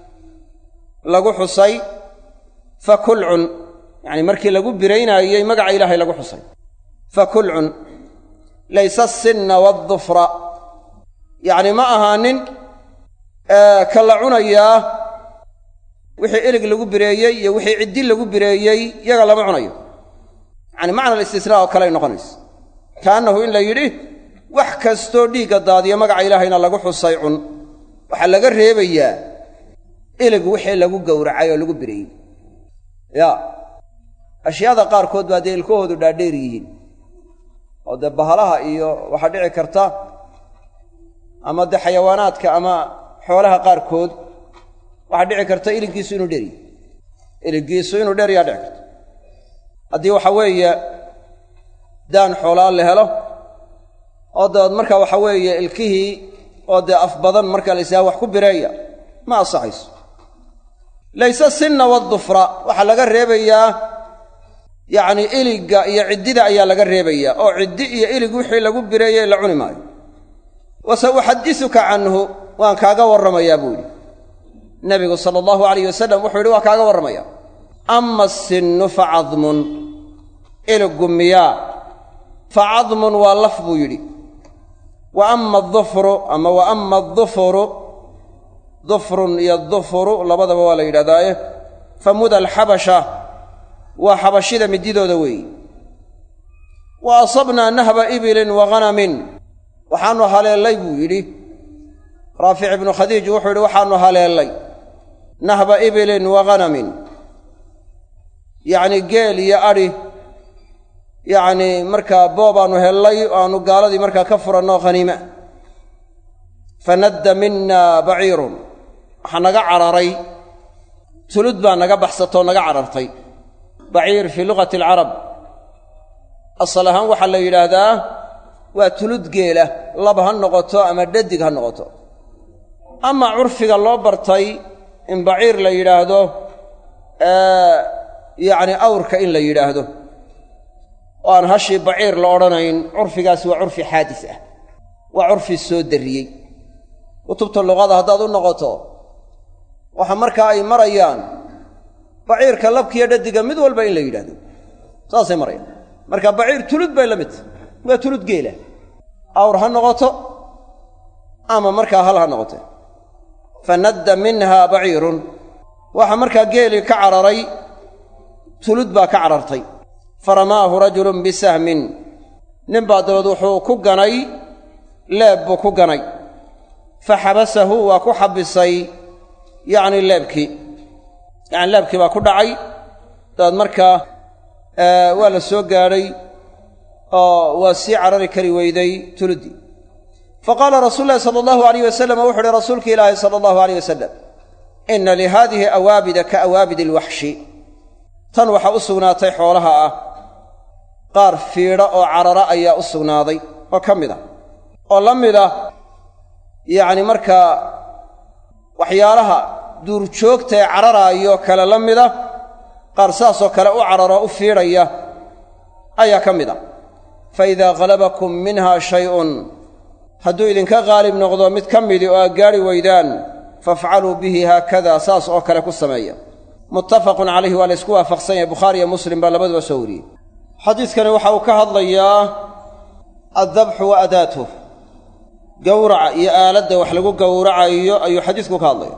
lagu xusay fakul cun yacanii markii lagu biraynaayey magaca ilaahay lagu xusay fakul cun laysa asinna waaldufra yacni ma ahaanin ka la cunayaa wixii ilig lagu bireeyey iyo wixii ciddi lagu bireeyey yaga lama cunayo yacani macna alistisnaa oo kaley noqonaysa kaannahu in la yidhi wax kastoo dhiigga daadiya magaca ilaahayna lagu xusay cun waxaa laga reebayaa ilig wixii lagu gowracay oo lagu bireeyey yaa ashyaada qaarkood baa dee ilkahoodu dhaadheer yihiin oo dee bahalaha iyo waxaa dhici karta ama dee xayawaanaadka ama xoolaha qaarkood waxaa dhici karta iliggiisu inuu dheryi iliggiisu inuu dheryaa dhici karta haddii waxa weeye daan xoolaa la helo oo dabeed marka waxa weeye ilkihii oo dee af badan marka la ysaha wax ku bireeya ma ansaxayso layse sinna waddufra waxaa laga reebayaa yacnii iligga iyo ciddida ayaa laga reebayaa oo ciddi iyo ilig wixii lagu bireeyey la cuni maayo wa sa uxadisuka canhu waan kaaga warramayaa buu yidhi nebigu sala allahu alayh wasalam wuxuu yidhi waa kaaga warramaya ama asinnu fa cadmun iliggu miyaa fa cadmun waa laf buu yidhi wa ama adufru ama wa ama adufuru dufrun iyo dufuru labadaba waa la yidhahdaaye fa muda alxabasha waa xabashida mididooda weeyi wa asabnaa nahba ibilin wa ghanamin waxaannu haleellay buu yidhi raafic ibnu khadiij wuxuu yidhi waxaannu haleellay nahba ibilin wa ghanamin yacnii geel iyo adhi yacnii markaa boobaannu hellay oo aannu gaaladii markaa ka furanno khaniima fanadda minna baciirun waxaa naga cararay tulud baa naga baxsatoo naga carartay baciir fii luqati alcarab asal ahaan waxaa la yidhaahdaa waa tulud geela lab ha noqoto ama dhadig ha noqoto ama curfiga loo bartay in baciir la yidhaahdo yacni awrka in la yidhaahdo oo aan hashii baciir la odhanayn curfigaasi waa curfi xaadis ah waa curfi soo darriyey kutubta luqada haddaad u noqoto waxa markaa ay marayaan baciirka labkiiyo dhadiga mid walba in la yidhahdo saasay marayaan marka baciir tulud bay la mid tahy waa tulud geela awr ha noqoto ama markaa hal ha noqote fanadda minha baciirun waxa markaa geelii ka cararay tulud baa ka carartay faramaahu rajulun bisahmin nin baa dabeed wuxuu ku ganay leeb buu ku ganay fa xabasahu waa ku xabisay yacni leebkii yacni leebkii baa ku dhacay dabeed markaa waa la soo gaadhay oo waa sii carari kari weyday tuluddii fa qaala rasuulu llahi sala allahu alayh wasalam wuxu uhi rasuulki ilaahi sala allahu alayh wasalam inna lihaadihi awaabida ka awaabidi alwaxshi tan waxaa u sugnaatay xoolaha ah qaar fiidha oo carara ayaa u sugnaaday oo ka mid a oo la mid ah yacni markaa waxyaalaha duurjoogta ee cararaayo kale la mida qaar saasoo kale u cararoo u fiidhaya ayaa ka mid a fa idaa halabakum minha shay'un hadduu idinka qaalib noqdo mid ka midii oo aad gaadhi weydaan fafcaluu bihi haakada saas oo kale ku sameeya muttafaqun calayhi waa la ysku waafaqsan yahay bukhaari iyo muslim baa labaduba soo wariyey xadiidkani waxa uu ka hadlayaa addabxu wa adaatuh gowraca iyo aaladda wax lagu gowracayo ayuu xadiidku ka hadlaya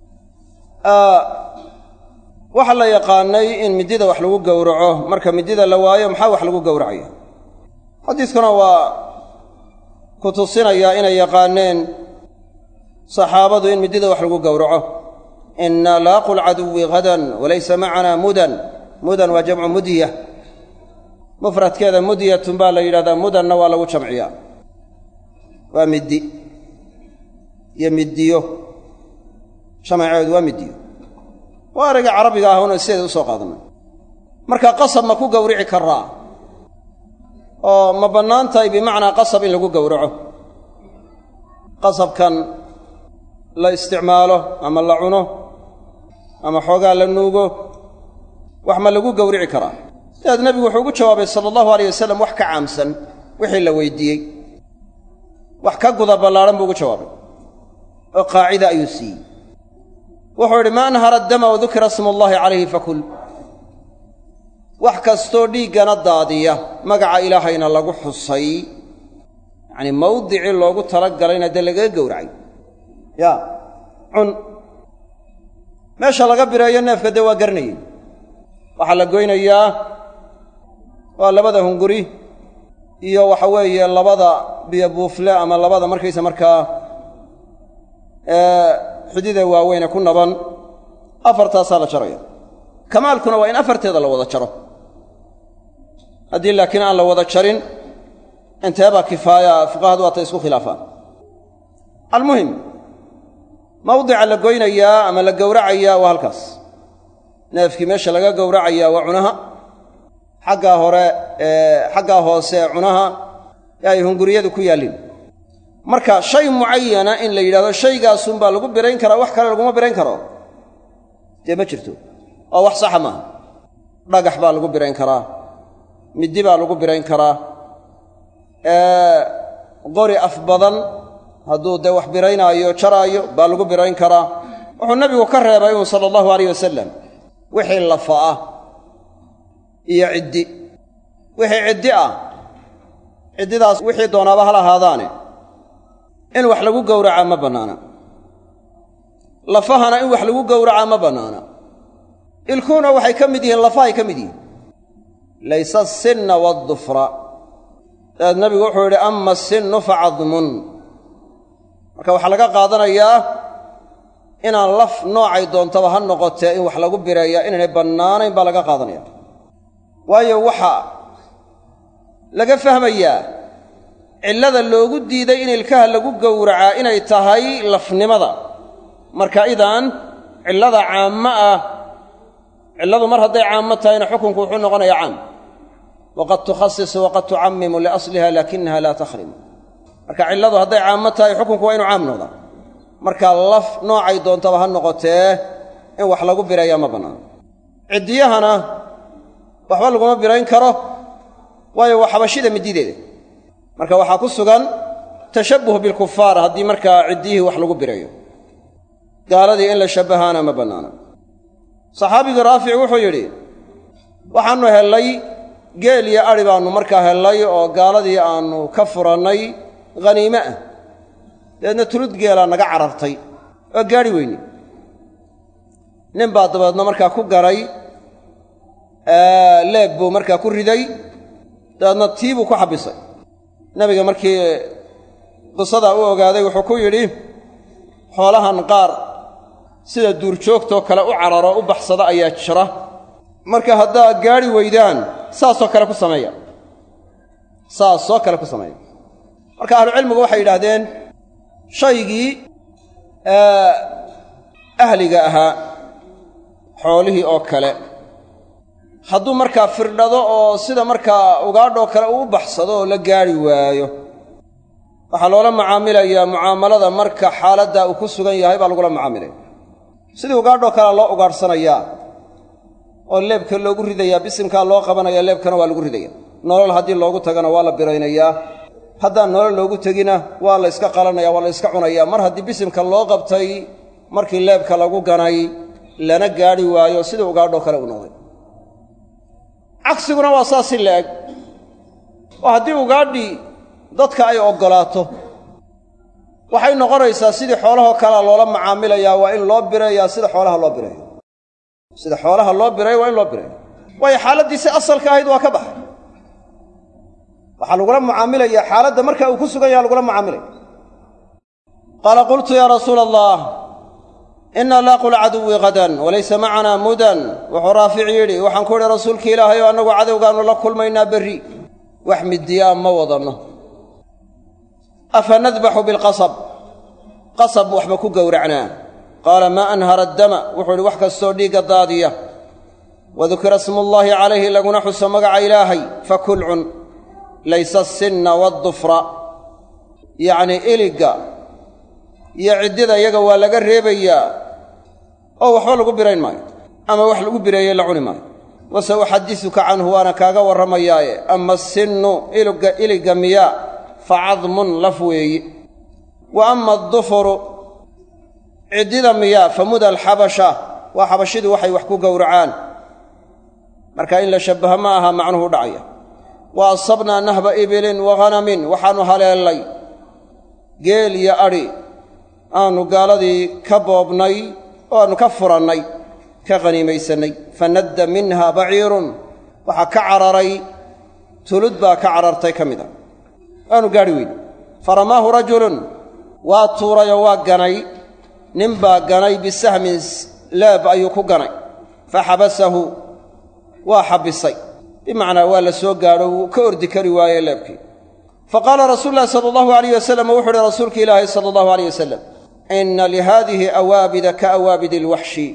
waxaa la yaqaanay in midida wax lagu gowraco marka midida la waayo maxaa wax lagu gowracaya xadiidkuna waa ku tusinayaa inay yaqaaneen saxaabadu in midida wax lagu gowraco inna laaqu lcaduwi hadan walaysa macanaa mudan mudan waa jamcu mudya mufradkeeda mudyatun baa la yidhahdaa mudanna waa lagu jamciyaa waa middi iyo middiyo jamaceedu waa middiyo waa erayga carabiga ah una sideeda u soo qaadannay marka qasab ma ku gowrici karaa oo ma bannaan tahay bimacnaa qasab in lagu gowraco qasabkan la isticmaalo ama la cuno ama xoogaa la nuugo wax ma lagu gowrici karaa sidaad nebigu wuxuu ugu jawaabay sala allahu alayh wasalam wax ka caamsan wixii la weydiiyey wax ka guda ballaadhan buu ugu jawaabay oo qaacida ayuu siiyey wuxuu yidhi ma anhara addama wa dukira smu allaahi calayhi fakul wax kastoo dhiiggana daadiya magaca ilaahayna lagu xusay yacnii mawdicii loogu talagalayna dee lagaga gowracay yaa cun meesha laga bireeyo neefka dee waa garanayey waxaa la goynayaa waa labada hunguri iyo waxa weeye labada biyo buufle ama labada markaysa markaa xidida waaweyne ku naban afartaasaa la jaraya kamaalkuna waa in afarteeda la wada jaro haddii laakiin aan la wada jarin inteebaa kifaaya fuqahadu waatay isku khilaafaan almuhim mawdica la goynayaa ama la gowracayaa waa halkaas neefkii meesha laga gowracayaa waa cunaha xaggaa hore xaggaa hoose ee cunaha ee ay hunguriyadu ku yaalliin marka shay mucayana in la yidhahdo shaygaasunbaa lagu birayn karaa wax kale laguma birayn karo dee ma jirto oo wax saxa maaha dhagax baa lagu birayn karaa middi baa lagu birayn karaa qori af badan hadduu dee wax biraynaayo jaraayo baa lagu birayn karaa wuxuu nabigu ka reebay un sala allahu alayh wasalam wixii lafa ah iyo ciddi wixii ciddi ah ciddidaas wixii doonaaba hal ahaadaane in wax lagu gowracaa ma bannaana lafahana in wax lagu gowracaa ma bannaana ilkuhuna waxay ka mid yihiin lafahay ka mid yihiin laysa asinna waaldufra dabeed nabigu wuxuu yidhi ama asinnu fa cadmun marka waxaa laga qaadanayaa inaan laf noocay doontaba ha noqotee in wax lagu bireeyaa inaynay bannaanayn baa laga qaadanaya waayo waxaa laga fahmayaa cillada loogu diiday in ilkaha lagu gowracaa inay tahay lafnimada marka idan cillada caammo ah cilladu mar hadday caammo tahayna xukunku wuxuu noqonayaa caam waqad tukhasisu waqad tucammimu liasliha laakinaha laa takhrimu marka cilladu hadday caammo tahay xukunku waa inu caam noqdaa marka laf noocay doontaba ha noqotee in wax lagu bireeyaa ma bannaano ciddiyahana waxba laguma birayn karo waayo waa xabashida midideeda marka waxaa ku sugan tashabbuh bilkufaar haddii markaa ciddiyihii wax lagu bireeyo gaaladii in la shabbahaana ma bannaana saxaabigii raafic wuxuu yidhi waxaannu hellay geel iyo adhi baannu markaa hellay oo gaaladii aannu ka furannay haniime ah dabeedna tulud geelaa naga carartay oo gaadhi weyne nin baa dabeedna markaa ku garay leeb buu markaa ku riday dabeedna tii buu ku xabbisay nebiga markii qisadaa u ogaaday wuxuu ku yidhi xoolahan qaar sida duurjoogtoo kale u cararo u baxsada ayaa jira marka haddaa gaadhi weydaan saasoo kale ku sameeya saasoo kale ku sameeya marka ahlucilmigu waxay yidhaahdeen shaygii ahliga ahaa xoolihii oo kale hadduu markaa firdhado oo sida markaa ugaadhoo kale uu u baxsado oo la gaadhi waayo waxaa loola macaamilayaa mucaamalada marka xaaladdaa uu ku sugan yahay baa lagula macaamilaya sidii ugaadhoo kalea loo ugaadhsanayaa oo leebka loogu ridayaa bisimkaa loo qabanaya leebkana waa lagu ridaya nolol haddii loogu tagana waa la biraynayaa haddaan nolol loogu tegina waa la yska qalanaya waa la yska cunayaa mar haddii bisimka loo qabtay markii leebka lagu ganay lana gaadhi waayo sidii ugaadhoo kale uu noqday cagsiguna waa saas si la-eg oo haddii ugaadhii dadka ay oggolaato waxay noqonaysaa sidii xoolahoo kalea loola macaamilayaa waa in loo bireeyaa sida xoolaha loo bireeyo sida xoolaha loo bireeyo waa in loo bireeyo waayo xaaladdiisi asalka ahayd waa ka baxay waxaa lagula mucaamilayaa xaaladda marka uu ku sugan yaha lagula mucaamilaya qaala qultu yaa rasuula allah inna laaqu lcaduwi hadan walaysa macanaa mudan wuxuu raafic yidhi waxaan ku idhi rasuulki ilaahay oo annagu cadowgaannu la kulmaynaa berri wax midiyaa ma wadanno afa nadbaxu bilqasab qasab waxba ku gowracnaa qaala maa anhara addama wuxuu idhi wax kastoo dhiigga daadiya wadukira smullaahi calayhi laguna xuso magaca ilaahay fakul cun laysa asinna waaddufra yacnii iligga iyo ciddida iyaga waa laga reebayaa oo waxba lagu birayn maayo ama wax lagu bireeyey la cuni maayo wase uxadisuka canhu waana kaaga warramayaaye ama asinnu iligga iligga miyaa fa cadmun laf weeyi wa ama addufuru ciddida miyaa fa muda alxabasha waa xabashidu waxay wax ku gowracaan marka in la shabbaho ma aha macnuhu dhacaya wa asabnaa nahba ibilin wa hanamin waxaannu haleellay geel iyo adhi aannu gaaladii ka boobnay oo aannu ka furannay ka qhaniimaysannay fa nadda minha baciirun waxaa ka cararay tulud baa ka carartay ka mid a waanu gaadhi weyne faramaahu rajulun waa tuurayoo waa ganay nin baa ganay bisahmin leeb ayuu ku ganay fa xabasahu waa xabbisay bimacnaa waa la soo gaadho wuu ka ordi kari waaye leebkii fa qaala rasuulu llahi sala allahu alayh wasalam wuxu uhi rasuulki ilaahi sala allahu alayh wasalam inna lihaadihi awaabida ka awaabidi alwaxshi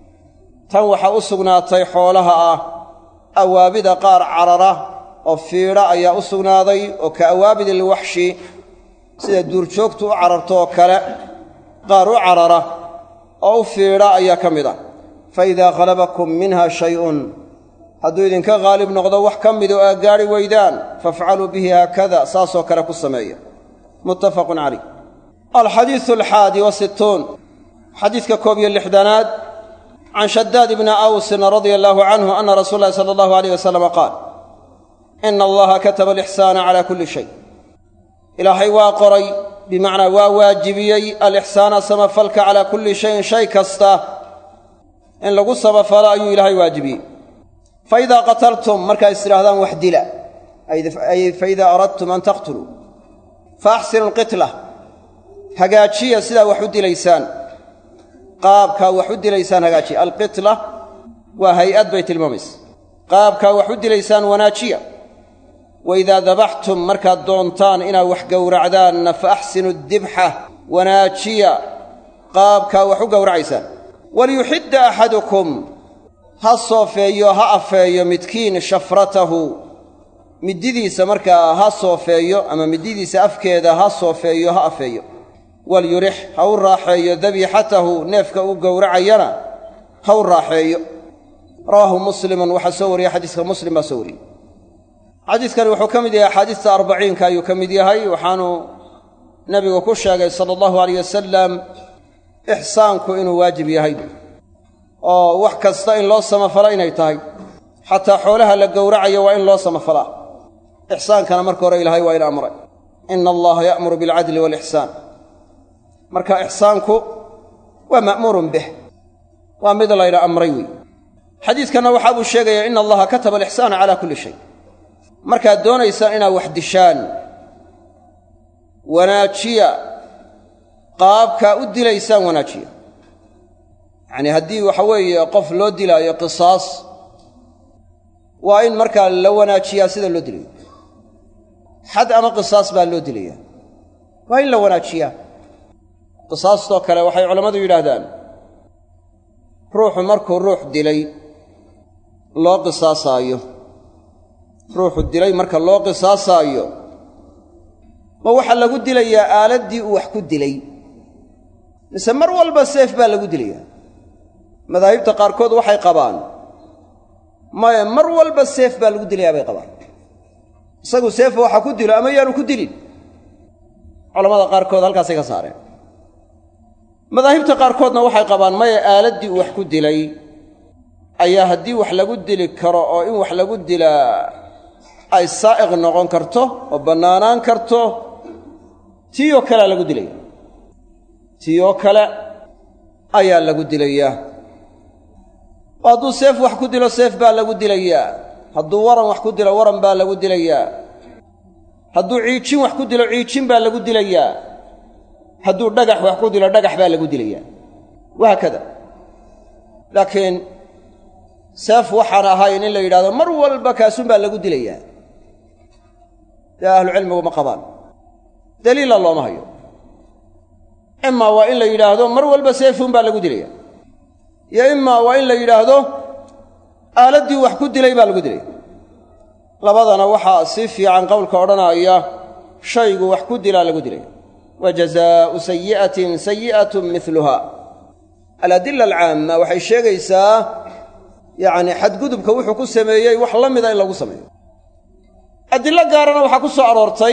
tan waxaa u sugnaatay xoolaha ah awaabida qaar carara oo fiidha ayaa u sugnaaday oo ka awaabidi alwaxshi sida duurjoogtu u cararto oo kale qaar u carara oo u fiidha ayaa ka mid ah fa idaa khalabakum minha shay'un hadduu idinka haalib noqdo wax ka mid oo aa gaadhi weydaan fafcaluu bihi haakada saasoo kale ku sameeya muttafaqun calayh alxadiisu alxaadi wasittuun xadiidka koob iyo lixdanaad can shadaad ibni awsin radia allaahu canhu ana rasuula llahi sala allahu alayh wasalama qaal ina allaha kataba alixsaana calaa kulli shay ilaahay waa qoray bimacnaa waa waajibiyey alixsaana samafalka calaa kulli shayin shay kasta in lagu samafalo ayuu ilaahay waajibiyey fa idaa qataltum markaa is tidhaahdaan wax dila ay faidaa aradtum an taqtuluu fa axsinu alqitla hagaajiya sidaa wax u dilaysaan qaabkaa wax u dilaysaan hagaajiya alqitla waa hay-ad bay tilmaamaysa qaabkaa wax u dilaysaan wanaajiya wa idaa dabaxtum markaad doontaan inaad wax gowracdaanna fa axsinu dibxa wanaajiya qaabkaa wax u gowracaysaan waliyuxidda axadukum ha soofeeyo ha afeeyo midkiin shafratahu middidiisa markaa ha soofeeyo ama middidiisa afkeeda ha soofeeyo ha afeeyo walyurix ha u raaxeeyo dabiixatahu neefka uu gowracayana ha u raaxeeyo rawaahu muslimun waxaa soo wariyey xadiiska muslim baa soo wariyey xadiiskani wuxuu ka mid yahay axaadiista arbaciinka ayuu ka mid yahay waxaanu nebigu ku sheegay sala allahu alayh wasalam ixsaanku inuu waajib yahay oo wax kasta in loo samafala inay tahay xataa xoolaha la gowracayo waa in loo samafalaa ixsaankana marka hore ilaahay waa ina amray ina allaha ya'muru bilcadli waalixsaan marka ixsaanku waa ma'muurun bih waa mid layna amray wey xadiidkanna waxaa buu sheegayaa ina allaha kataba alixsaana calaa kulli shay markaad doonaysaan inaad wax dishaan wanaajiya qaabkaa u dilaysaan wanaajiya yacnii haddii waxa weeye qof loo dilaayo qisaas waa in markaa la wanaajiyaa sida loo dilayo xad ama qisaas baa loo dilaya waa in la wanaajiyaa qisaastoo kale waxay culammadu yidhaahdaan ruuxu markuu ruux dilay loo qisaasaayo ruuxu dilay marka loo qisaasaayo ma waxaa lagu dilayaa aaladdii uu wax ku dilay mise mar walba seef baa lagu dilayaa madaahibta qaarkood waxay qabaan maye mar walba seef baa lagu dilayaa bay qabaan isagu seefa waxa ku dilo ama yaanu ku dilin culamada qaarkood halkaasay ka saareen madaahibta qaarkoodna waxay qabaan maya aaladdii uu wax ku dilay ayaa haddii wax lagu dili karo oo in wax lagu dilaa ay saa'iq noqon karto oo bannaanaan karto tii oo kalea lagu dilaya tii oo kale ayaa lagu dilayaa oo hadduu seef wax ku dilo seef baa lagu dilayaa hadduu waran wax ku dilo waran baa lagu dilayaa hadduu ciijin wax ku dilo ciijin baa lagu dilayaa hadduu dhagax wax ku dilo dhagax baa lagu dilayaa wahaakada laakiin seef waxaan ahayn in la yidhahdo mar walba kaasuunbaa lagu dilayaa dee ahlucilmigu ma qabaan daliila looma hayo imaa waa in la yidhaahdo mar walba seefuun baa lagu dilaya iyo imaa waa in la yidhaahdo aaladdii wax ku dilay baa lagu dilaya labadana waxaa si fiican qowlka odhanaya shaygu wax ku dilaa lagu dilaya wa jazaa'u sayi'atin sayi'atun miluha aladila alcaamma waxay sheegaysaa yacni xadgudubka wuxuu ku sameeyey wax la mida in lagu sameeyo adillo gaarana waxaa ku soo aroortay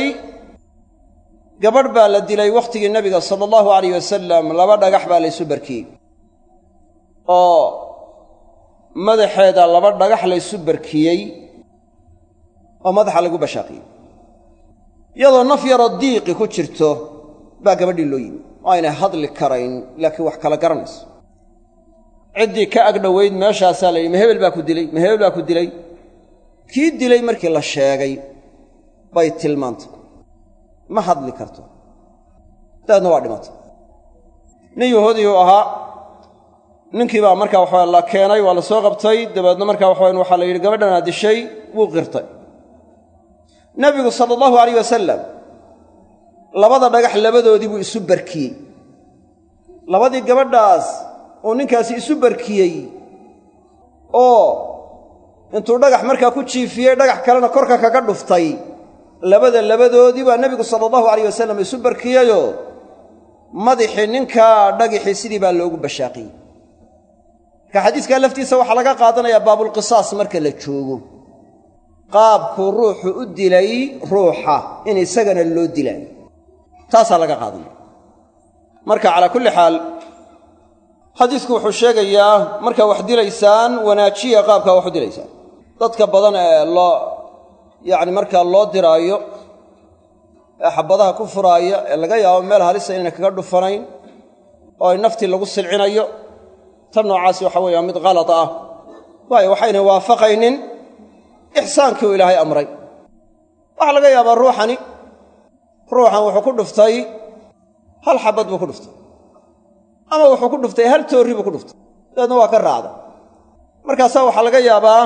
gabadh baa la dilay wakhtigii nebiga sala allahu alayh wasalam laba dhagax baa laysu barkiyey oo madaxeeda laba dhagax laysu barkiyey oo madaxa lagu bashaaqiyey iyadoo naf yaroo diiqi ku jirto baa gabadhii loo yimi oo aynay hadli karayn laakiin wax kala garanayso ciddii ka agdhowayd meeshaasaa la yidhi ma hebel baa ku dilay ma hebel baa ku dilay kii dilay markii la sheegay bay tilmaantay ma hadli karto dabeedna waa dhimatay nin yahuudiyuu ahaa ninkii baa markaa waxaa la keenay waa la soo qabtay dabeedna markaa waxawan waxaa la yidhi gabadhanaa dishay wuu qirtay nebigu sala allahu alayh wasalam labada dhagax labadoodii buu isu barkiyey labadii gabadhaas uu ninkaasi isu barkiyey oo intuu dhagax markaa ku jiifiyey dhagax kalena korka kaga dhuftay labada labadoodii baa nebigu sala allahu alayh wasalam isu barkiyeyoo madaxii ninkaa dhagixii sidii baa loogu bashaaqiyey marka xadiiskaa laftiisa waxaa laga qaadanayaa baabulqisaas marka la joogo qaabkuu ruuxu u dilay ruuxa in isagana loo dilaayo taasaa laga qaadanaya marka calaa kulli xaal xadiisku wuxuu sheegayaa markaa wax dilaysaan wanaajiya qaabkaa wax u dilaysaan dadka badan ee loo yacni markaa loo diraayo ee xabadaha ku furaaya ee laga yaabo meel halisa inayna kaga dhufanayn oo ay naftii lagu silcinayo tan noocaasi waxa weeye waa mid kalad ah waayo waxayna waafaqaynin ixsaankii uu ilaahay amray waxaa laga yaabaa ruuxani ruuxan wuxuu ku dhuftay hal xabad buu ku dhuftay ama wuxuu ku dhuftay hal toorri buu ku dhuftay dabeedna waa ka raacda markaasaa waxaa laga yaabaa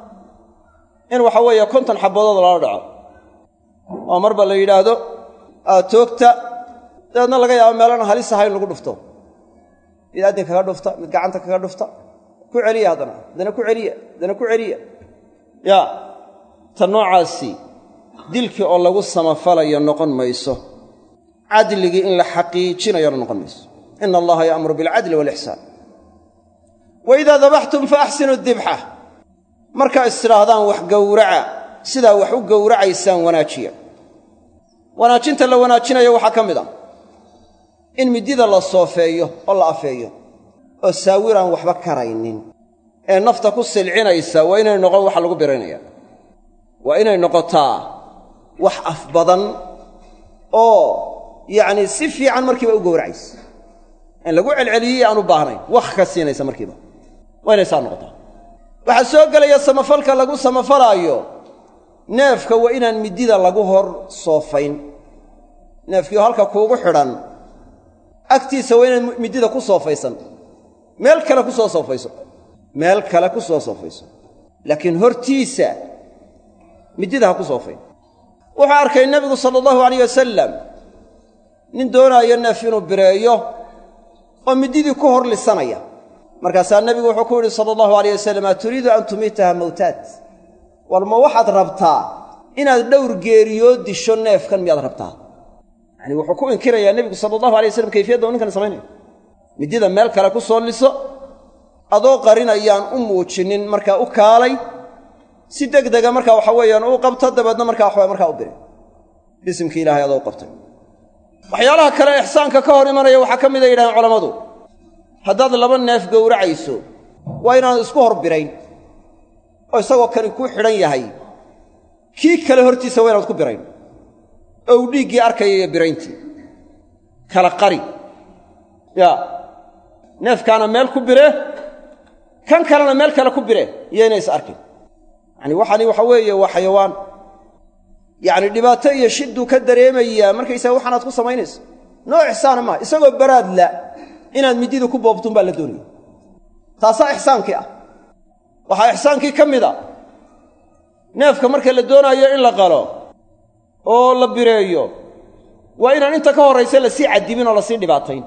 in waxa weeye konton xabadood lala dhaco oo marba la yidhaahdo aad toogta dabeedna laga yaabo meelana halis aha in lagu dhufto mid addin kaga dhufta mid gacanta kaga dhufta ku celiya haddana haddana ku celiya haddana ku celiya yaa ta noocaasi dilkii oo lagu samafalayo noqon mayso cadligii in la xaqiijinayona noqon mayso ina allaha ya'muru bilcadli waalixsaan wa idaa dabaxtum fa axsinu dibxa markaa istidhaahdaan wax gowraca sidaa wax u gowracaysaan wanaajiya wanaajinta la wanaajinayo waxaa ka mid a in midida la soofeeyo oo la afeeyo oo saawiraan waxba karaynin ee nafta ku silcinaysa waa inay noqon waxa lagu biraynaya waa inay noqotaa wax af badan oo yacnii si fiican markiiba u gowracaysa in lagu celceliyey aan u baahnayn wakh ka siinaysa markiiba waa inay saa noqotaa waxaa soo gelaya samafalka lagu samafalaayo neefka waa inaan midida lagu hor soofayn neefkiioo halka kuugu xidhan agtiisa waa inaan midida ku soofaysan meel kale ku soo soofayso meel kale ku soo soofayso laakiin hortiisa midida ha ku soofayn wuxuu arkay nebigu sala allahu alayh wasalam nin doonaayo neef inuu bireeyo oo mididii ku hor lisanaya markaasaa nebigu wuxuu ku yidhi sala allahu alayh wasalam a turiidu an tumiitaha mawtaad war ma waxaad rabtaa inaad dhowr geeriyoo disho neefkan miyaad rabtaa yacani wuxuu ku inkirayaa nebigu sala allahu alay waslam kayfiyadda uu ninkan samaynaya midida meel kale ku soo liso adoo qarinayaan u muujinin markaa u kaalay si degdega markaa waxa weeyaan uu qabto dabeedna markaa waxawa markaa u biri bisimkii ilahay adoo u qabtay waxyaalaha kale ixsaanka ka hor imanaya waxaa ka mid a yidhahdeen culammadu haddaad laba neef gowracayso waa inaanad isku hor birayn oo isagoo kani kuu xidhan yahay kii kale hortiisa waa inaad ku birayn oo uu dhiiggii arkaya iyo birayntii kala qari yaa neefkaana meel ku bire kan kalena meel kale ku bire iyo inay is arkin yacani waxani waxa weeye waa xayawaan yacni dhibaato iyo shidduu ka dareemayaa markaysaga waxaanaad ku samaynayso noo ixsaana maaha isagoo baraadla inaad midida ku boobtun baa la doonaya taasaa ixsaankii ah waxaa ixsaankii ka mid a neefka marka la doonaayo in la qalo oo la bireeyo waa inaan inta ka horraysa lasii cadibin oo lasii dhibaatayn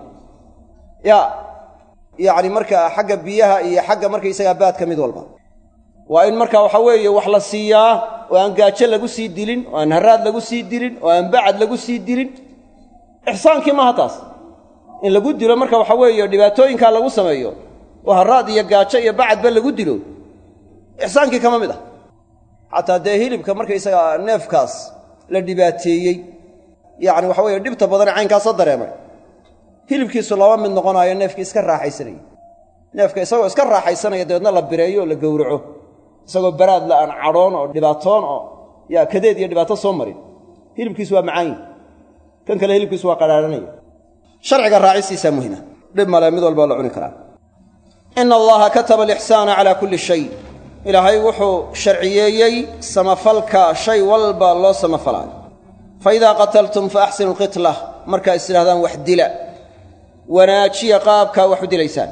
yaa yacni markaa xagga biyaha iyo xagga markaysagaa baadka mid walba waa in markaa waxaa weeye wax la siiyaa oo aan gaajo lagu sii dilin oo aan haraad lagu sii dilin oo aan bacad lagu sii dilin ixsaankii maaha taas in lagu dilo marka waxaa weeye dhibaatooyinkaa lagu sameeyo oo haraad iyo gaajo iyo bacadba lagu dilo ixsaankii kama mid ah xataa dee hilibka markaysagaa neefkaas la dhibaateeyey yacni waxa weeye dhibta badane caynkaasa dareemay hilibkiisu laba mid noqonaayo neefkii iska raaxaysanaya neefka isagoo iska raaxaysanaya dabeedna la bireeyo oo la gowraco isagoo baraadla aan cadhoon oo dhibaatoon oo yaa kadeed iyo dhibaato soo marin hilibkiisu waa macaanyi kan kale hilibkiisu waa qadhaadhanaya sharciga raacisiisaa muhima dhib male mid walbaa la cuni karaa ina allaha kataba alixsaana calaa kulli shay ilaahay wuxuu sharciyeeyey samafalka shay walba loo samafalaayo fa idaa qataltum fa axsinu lqitla markaa is idhahdaan wax dila wanaajiya qaabkaa wax u dilaysaan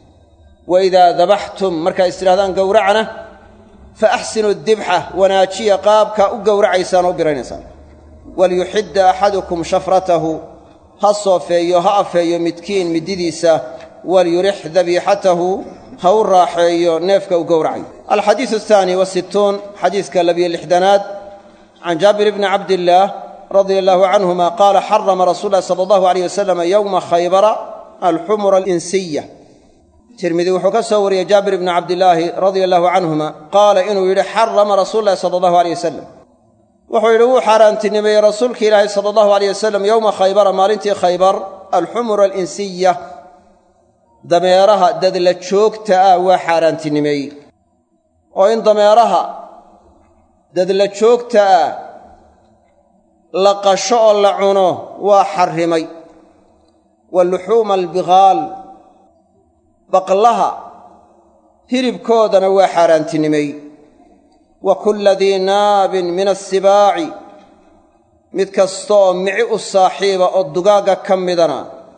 wa idaa dabaxtum markaa is idhahdaan gowracna fa axsinu dibxa wanaajiya qaabkaa u gowracaysaan oo u biraynaysaan waliyuxidda axadukum shafratahu ha soofeeyo ha afeeyo midkiin mididiisa waliyurix dabiixatahu ha u raaxeeyo neefka u gowracayo alxadiidu ahaani wasittuun xadiiska labiyo lixdanaad can jaabir bni cabdillaah radia allaahu canhuma qaala xarama rasuul lahi sala allahu alayh wasalam yowma khaybara alxumura alinsiya tirmidi wuxuu ka soo wariyey jaabir bni cabdilaahi radia allahu canhuma qaala inuu yidhi xarama rasuulu lahi sala allahu aleyh wasalam wuxuu yidhi wuu xaaraantinimeeyey rasuulki ilaahi sala allahu aleyh wasalam yowma khaybara maalintii khaybar alxumura alinsiya dameeraha dadla joogta ah waa xaaraantinimeeyey oo in dameeraha dadla joogta ah la qasho oo la cuno waa xarrimay wa luxuuma albiqaal baqlaha hilibkoodana waa xaaraantinimeey wa kulla dii naabin min assibaaci mid kastaoo mici u saaxiiba oo dugaagga ka midana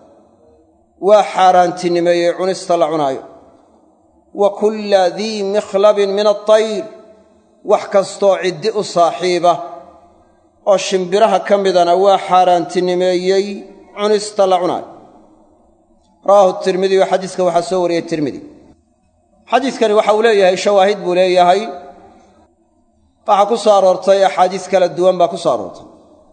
waa xaaraantinimeeyey cunista la cunaayo wa kulla dii mikhlabin min altayr wax kastooo ciddi u saaxiiba oo shimbiraha ka midana waa xaaraantinimeeyey cunista la cunaayo rawaahu tirmidi oo xadiiska waxaa soo wariyey tirmidi xadiidkani waxa uu leeyahay shawaahid buu leeyahay waxaa ku soo aroortay axaadiis kala duwan baa ku soo aroortay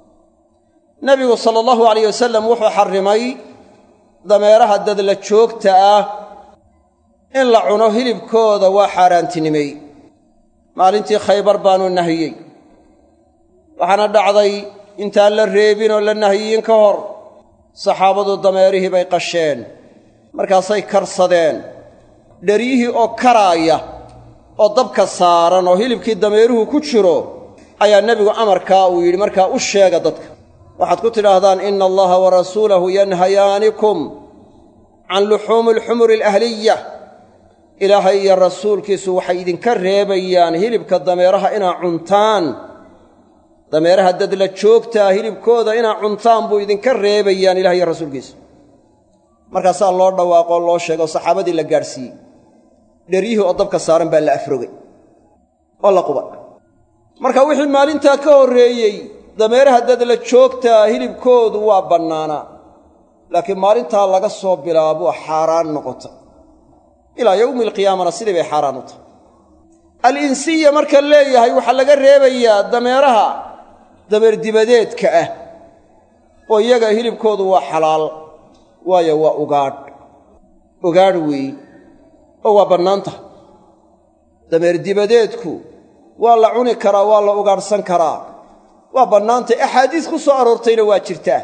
nebigu sala allahu alayh wasalam wuxuu xarrimay dameeraha dadla joogta ah in la cuno hilibkooda waa xaaraantinimeey maalintii khaybar baanu nahiyey waxaana dhacday intaan la reebin oo la nahiyin ka hor saxaabadu dameerihii bay qasheen markaasay karsadeen dheryihii oo karaaya oo dabka saaran oo hilibkii dameeruhu ku jiro ayaa nebigu amarkaa uu yidhi markaa u sheega dadka waxaad ku tidhaahdaan ina allaha wa rasuulahu yanhayaanikum can luxuumi alxumuri alahliya ilaahay iyo rasuulkiisu waxay idinka reebayaan hilibka dameeraha inaa cuntaan dameeraha dadla joogtaa hilibkooda inaa cuntaan buu idinka reebayaan ilahay iyo rasuulkiisu markaasaa loo dhawaaqoo loo sheegay oo saxaabadii la gaadhsiiyey dheryihii oo dabka saaran baa la afrogay oo la qubay marka wixii maalintaa ka horreeyey dameeraha dadla joogtaa hilibkoodu waa bannaanaa laakiin maalintaa laga soo bilaabo xaaraan noqota ilaa yowmi alqiyaamana sidii bay xaaraan u tahay al-insiya marka leeyahay waxaa laga reebayaa dameeraha dameer dibadeedka ah oo iyaga hilibkoodu waa xalaal waayo waa ugaadh ugaadh weeye oo waa bannaan tahay dameer dibadeedku waa la cuni karaa waa la ugaadhsan karaa waa bannaantay axaadiis ku soo aroortayna waa jirtaa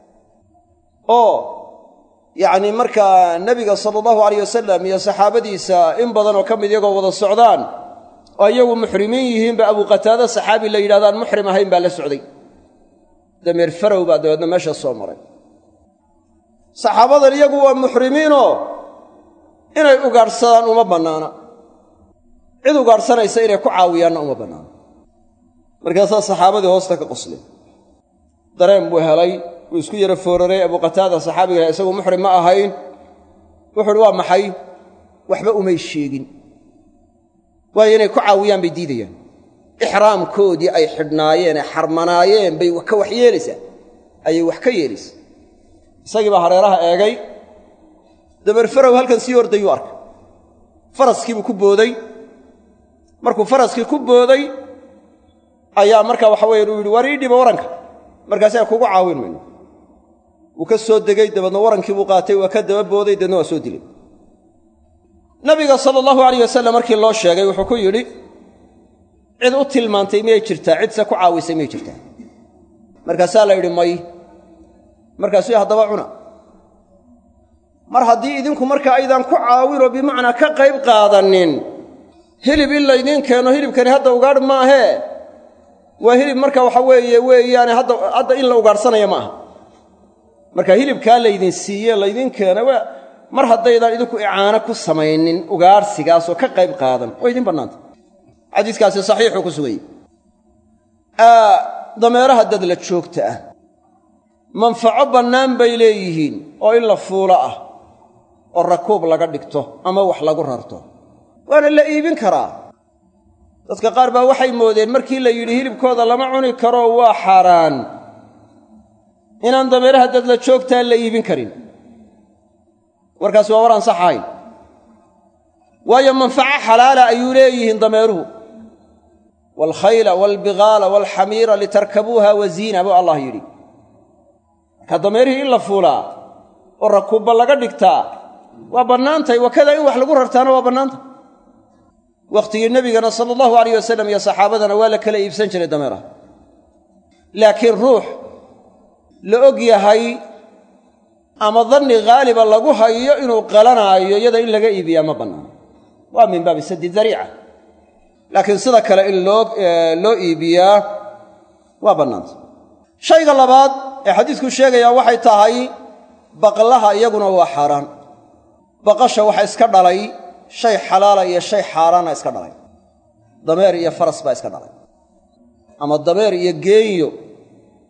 oo yacnii markaa nebiga sala allahu alayh wasalam iyo saxaabadiisa in badan oo ka mid iyagoo wada socdaan oo iyagu muxrimiin yihiinba abuqataada saxaabi la yidhahdaan muxrim ahayn baa la socday dameer farow baa dabeedna meesha soo maray saxaabadan iyagu waa muxrimiinoo inay ugaadhsadaan uma bannaana cid ugaadhsanaysa inay ku caawiyaanna uma bannaana markaasaa saxaabadii hoosta ka qosleen dareen buu helay wuu isku yara fooraray abuqataada saxaabiga isagu muxrim ma ahayn wuxu uhi waa maxay waxba umay sheegin waayo inay ku caawiyaan bay diidayaan ixraamkoodii ay xidhnaayeen ee xarmanaayeen bay ka wax yeelaysaa ayay wax ka yeelaysaa isagii baa hareeraha eegay dabeer farow halkan sii ordayuu arkay faraskiibuu ku booday markuu faraskii ku booday ayaa markaa waxa weyan uu yidhi waar ii dhiba waranka markaasi kugu caawin mayno wuu ka soo degey dabeedna warankii buu qaatay waa ka daba booday dabeedna waa soo dilay nabiga sala allahu alayh wasalam markii loo sheegay wuxuu ku yidhi cid u tilmaantay miyay jirtaa cidse ku caawisay miyay jirtaa markaasaa la yidhi may markaasuu haddaba cuna mar haddii idinku markaa aydaan ku caawinoo bimacnaa ka qayb qaadanin hilib in laydiin keeno hilibkani hadda ugaadh maahee waa hilib marka waxa weeye weeyaane hadda hadda in la ugaadhsanaya ma aha marka hilibkaa laydin siiye laydin keena waa mar haddaydaan idinku icaano ku samaynin ugaadhsigaasoo ka qayb qaadan waa idin bannaanta xadiiskaasi saxiixuu ku sugayey dameeraha dadla joogta ah manfaco bannaan bay leeyihiin oo in la fuulo ah oo rakuub laga dhigto ama wax lagu rarto waana la iibin karaa dadka qaar baa waxay moodeen markii la yidhi hilibkooda lama cuni karo waa xaaraan inaan dameeraha dadla joogtaa la iibin karin warkaasi waa war aan sax ahayn waayo manfaco xalaala ayuu leeyihiin dameeruhu waalkhayla waalbigaala waalxamiira litarkabuuha wa ziina buu allah yidhi marka dameerihii in la fuulaa oo rakuubba laga dhigtaa waa bannaantahay wakada in wax lagu rartaana waa bannaantah wakhtigii nebigana sala allahu alayh wasalam iyo saxaabadana waa la kala iibsan jiray dameeraha laakiin ruux la og yahay ama danni haaliba lagu hayo inuu qalanaayo iyada in laga iibiyaa ma bannaano waa min baabi saddi dariica laakiin sida kale in loo loo iibiyaa waa bannaanta shayga labaad ee xadiidku sheegayaa waxay tahay baqlaha iyaguna waa xaaraan baqasha waxa iska dhalay shay xalaala iyo shay xaaraana iska dhalay dameer iyo faras baa iska dhalay ama dameer iyo geenyo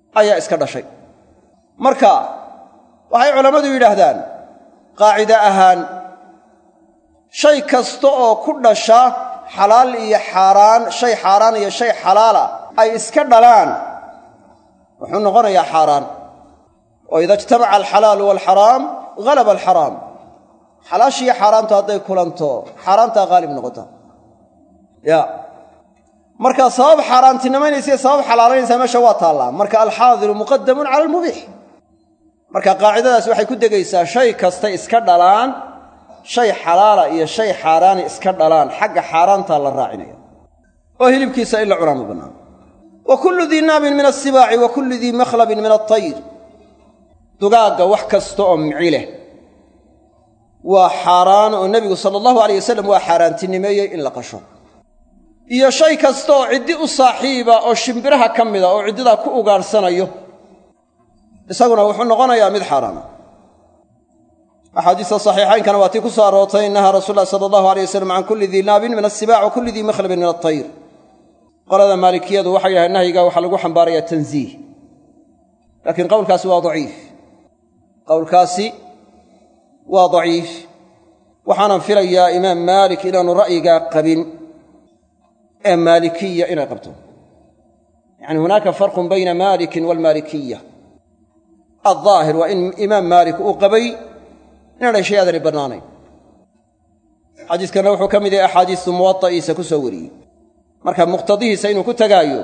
ayaa iska dhashay marka waxay culammadu yidhaahdaan qaacide ahaan shay kasta oo ku dhasha xalaal iyo xaaraan shay xaaraan iyo shay xalaala ay iska dhalaan wuxuu noqonayaa xaaraan oo ida ijtamaca alxalaalu waalxaraam halaba alxaraam xalaashiiyo xaaraantu hadday kulanto xaaraantaa haalib noqota ya marka sabab xaaraantinimaynaysa sabab xalaalaynaysaa meesha waa taallaa marka alxaadiru muqadamun cala almubiix marka qaacidadaas waxay ku degaysaa shay kastay iska dhalaan shay xalaala iyo shay xaaraani iska dhalaan xagga xaaraantaa la raacinaya oo hilibkiisa in la cunaa ma bannaan wa kullu dii naabin min asibaaci wa kullu dii makhlabin min altayr dugaagga wax kasta oo mici leh waa xaaraan oo nebigu sala allahu alayh wasalam waa xaaraantinimeeyey in la qasho iyo shay kasta oo ciddi u saaxiiba oo shimbiraha ka mida oo ciddidaa ku ugaadhsanayo isaguna wuxuu noqonayaa mid xaaraana axaadiista saxiixaynkana waa tii ku soo aroortay nahaa rasuul lahi sala allahu alay wasalam can kulli dii naabin min asibaac wa kulli dii makhlabin min altayr qolada maalikiyadu waxay yidhahdeen nahyiga waxaa lagu xambaarayaa tanziih laakiin qowlkaasi waa daciif qowlkaasi waa daciif waxaanan filayaa imaam maalik inaanu ra'yigaa qabin ee maalikiya inay qabto yacni hunaaka farqun bayna maalikin waalmaalikiya aldaahir waa in imaam maalik uu qabay inaanay shay aadani bannaanayn xadiiskana wuxuu ka mid yahay axaadiistu muwada'iisa ku soo wariyey marka muqtadihiisa inuu ku tegaayo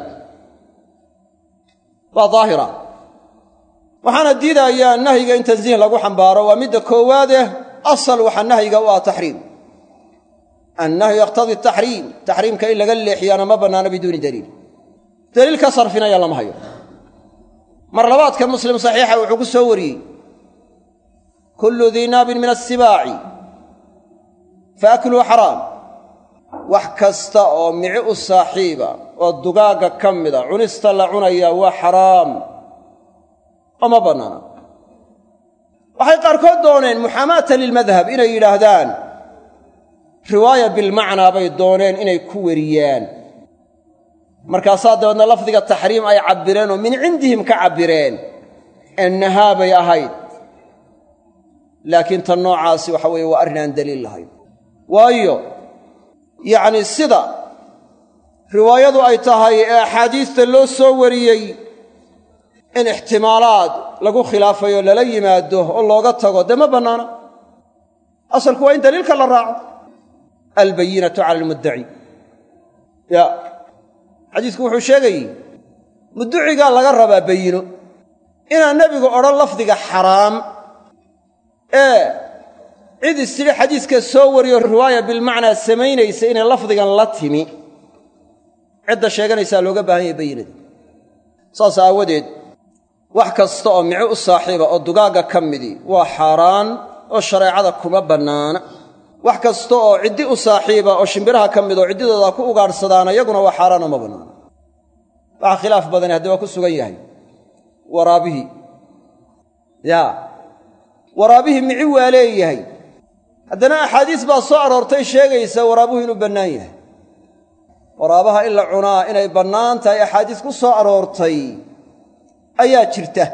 waa daahira waxaana diidayaa nahyiga in tansiih lagu xambaaro waa midda koowaadeh asal waxaa nahyiga u ah taxriim annahyu yaqtadii taxriim taxriimka in laga leexiyaana ma bannaano biduuni daliil daliil ka sarfinaya lama hayo mar labaadka muslim saxiixa wuxuu ku soo wariyey kullu dii naabin min asibaaci fa akluu xaraam wax kasta oo mici u saaxiiba oo dugaagga ka mida cunista la cunayaa waa xaraam oo ma bannaana waxay qaarkood dooneen muxaamaata lilmadhab inay yidhaahdaan riwaaya bilmacnaa bay dooneen inay ku weriyaan markaasaa dabeedna lafdiga taxriim ay cabbireen oo min cindihim ka cabbireen ee nahaa bay ahayd laakiin tan noocaasi waxa weeye waa arrin aan daliil lahayn waayo yacni sida riwaayadu ay tahay ee axaadiista loo soo wariyey in ixtimaalaad lagu khilaafayo lala yimaado oo looga tago dee ma bannaana asalku waa in daliilka la raaco albayinatu cala almuddaci ya xadiisku wuxuu sheegayey mudducigaa laga rabaa bayino inaan nebigu odhan lafdiga xaraam ee cid istidhi xadiiska soo wariyo riwaaya bilmacnaa samaynaysa inay lafdigan la timi cidda sheeganaysaa looga baahan yahay bayinadii saas aawadeed wax kasta oo mici u saaxiiba oo dugaagga ka midii waa xaaraan oo shareecada kuma bannaana wax kasta oo ciddi u saaxiiba oo shimbiraha ka mid oo ciddidooda ku ugaadhsadaana iyaguna waa xaaraanoo ma bannaana waxaa khilaaf badani haddii waa ku sugan yahay waraabihii yaa waraabihii mici waa leeyahay haddana axaadiis baa soo aroortay sheegaysa waraabuhu inuu bannaan yahay waraabaha in la cunaa inay bannaan tahay axaadiis ku soo aroortay ayaa jirta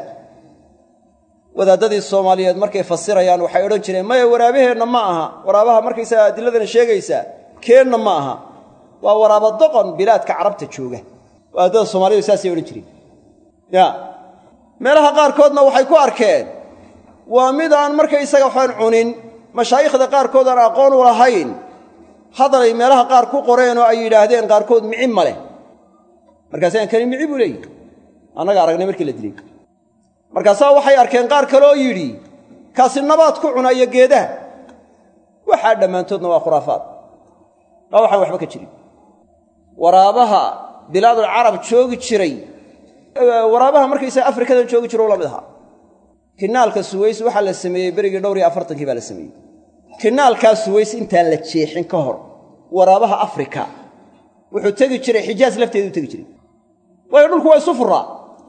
wadaaddadii soomaaliyeed markay fasirayaan waxay odhan jireen maya waraabaheenna ma aha waraabaha markaysaga adiladana sheegaysaa keenna ma aha waa waraaba doqon bilaadka carabta jooga wadaaddada soomaaliyeed saasay odhan jireen ya meelaha qaarkoodna waxay ku arkeen waa mid aan markaysaga waxaan cunin mashaayikhda qaarkood aan aqoon u lahayn hadalay meelaha qaar ku qoreen oo ay yidhaahdeen qaarkood mici ma leh markaasaan kani mici buu leeyihi annaga aragnay markii la dilay markaasaa waxay arkeen qaar kaleoo yidhi kaasi nabaad ku cuna iyo geedaha waxaa dhammaantoodna waa khuraafaad waa waxaan waxba ka jirin waraabaha bilaadul carab joogi jiray waraabaha markaysaga afrikadan joogi jiro la mid ahaa kinaalka suways waxaa la sameeyey berigii dhowr iyo afartankii baa la sameeyey kinaalkaa suways intaan la jeexin ka hor waraabaha afrika wuxuu tegi jiray xijaas lafteedu tegi jiray waayo dhulku waa isu furaa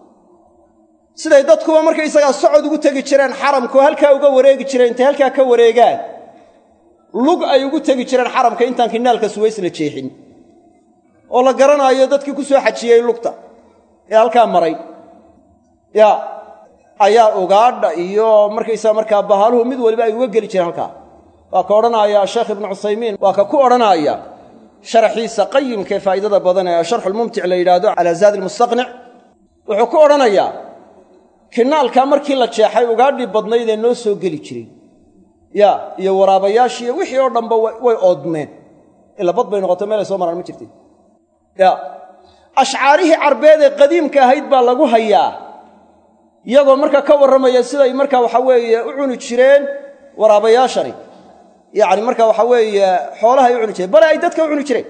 siday dadkuba markaysagaa socod ugu tegi jireen xaramkao halkaa uga wareegi jireen intay halkaa ka wareegaan lug ay ugu tegi jireen xaramka intaan kinaalka suways la jeexin oo la garanaayo dadkii ku soo xajiyey lugta ee halkaa maray ya ayaa ugaadha iyo markaysaa markaa bahaaluhu mid waliba ay uga geli jireen halkaa waa ka odhanaya sheekh ibnu cuthaymiin waa ka ku odhanaya sharaxiisa qayimkaee faa'idada badan ee sharxulmumtic la yidhaahdo calaa zaadi almustaqnic wuxuu ku odhanayaa kinaalkaa markii la jeexay ugaadhii badnaydee noo soo geli jiray ya iyo waraabayaashii iyo wixii oo dhanba way oodmeen ila bad bay noqoto meelay soo maraan ma jirtin ya ashcaarihii carbeed ee qadiimka ahayd baa lagu hayaa iyagoo markaa ka warramaya siday markaa waxa weeye u cuni jireen waraabayaashani yacni marka waxa weeye xoolaha ay u cuni jireen bale ay dadka u cuni jireen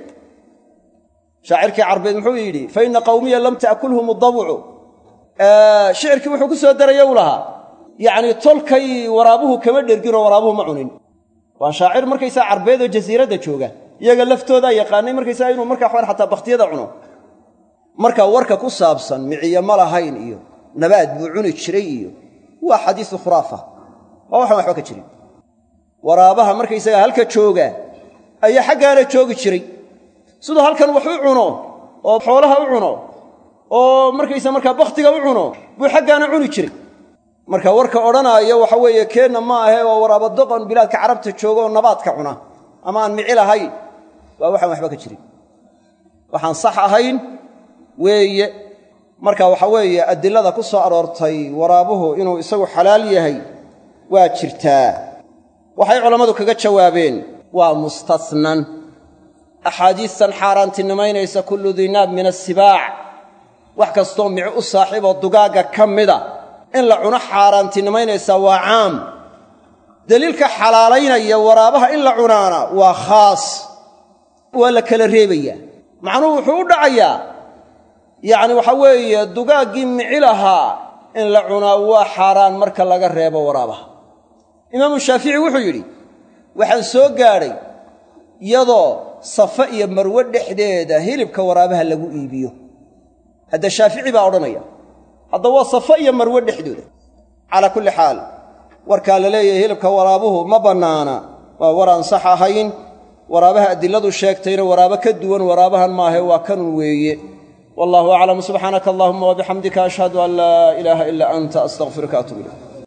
shaacirkii carbeed muxuu yidhi fa inna qawmiya lam ta'kulhum adawcu shicirkii wuxuu ku soo daraya u lahaa yacni tolkay waraabuhu kama dherginoo waraabuhu ma cunin waa shaacir markaysaa carbeed oo jasiiradda jooga iyaga laftoodaa yaqaanay markaysaa inuu markaa waxaan xataa bakhtiyada cuno marka warka ku saabsan miciyo ma lahayn iyo nabaad buu cuni jiray iyo waa xadiisu khuraafa waa waxaan waxba ka jirin waraabaha markaysaga halka jooga ayaa xaggaana joogi jiray siduu halkan wax u cuno oo xoolaha u cuno oo markaysa markaa bakhtiga u cuno buu xaggaana cuni jiray marka warka odhanaaya waxa weeye keenna ma ahe waa waraaba doqon bilaadka carabta jooga oo nabaadka cuna ama aan mici lahayn waa waxaan waxba ka jirin waxaan sax ahayn weeye marka waxa weeye adilada ku soo aroortay waraabuhu inuu isagu xalaal yahay waa jirtaa waxay culammadu kaga jawaabeen waa mustasnan axaadiistan xaaraantinimaynaysa kullu dinaab min asibaac wax kastoo mici u saaxiiboo dugaagga ka mida in la cuno xaaraantinimaynaysaa waa caam deliilka xalaalaynaya waraabaha in la cunaana waa khaas waa la kala reebayaa macnuhu wuxuu u dhacayaa yacni waxaa weeye dugaaggii mici lahaa in la cunaa waa xaaraan marka laga reebo waraabaha imaamu shaafici wuxuu yidhi waxaan soo gaadhay iyadoo safa iyo marwe dhexdeeda hilibka waraabaha lagu iibiyo hadda shaafici baa odhanaya hadda waa safa iyo marwe dhexdooda calaa kulli xaal warkaa la leeyahay hilibka waraabuhu ma bannaana waa war aan sax ahayn waraabaha adiladu sheegtayna waraabo ka duwan waraabahan maahe waa kanun weeye wallahu aclam subxaanaka allahuma wabixamdika ashhadu an laa ilaaha ilaa anta astaqfiruka atuub ilayk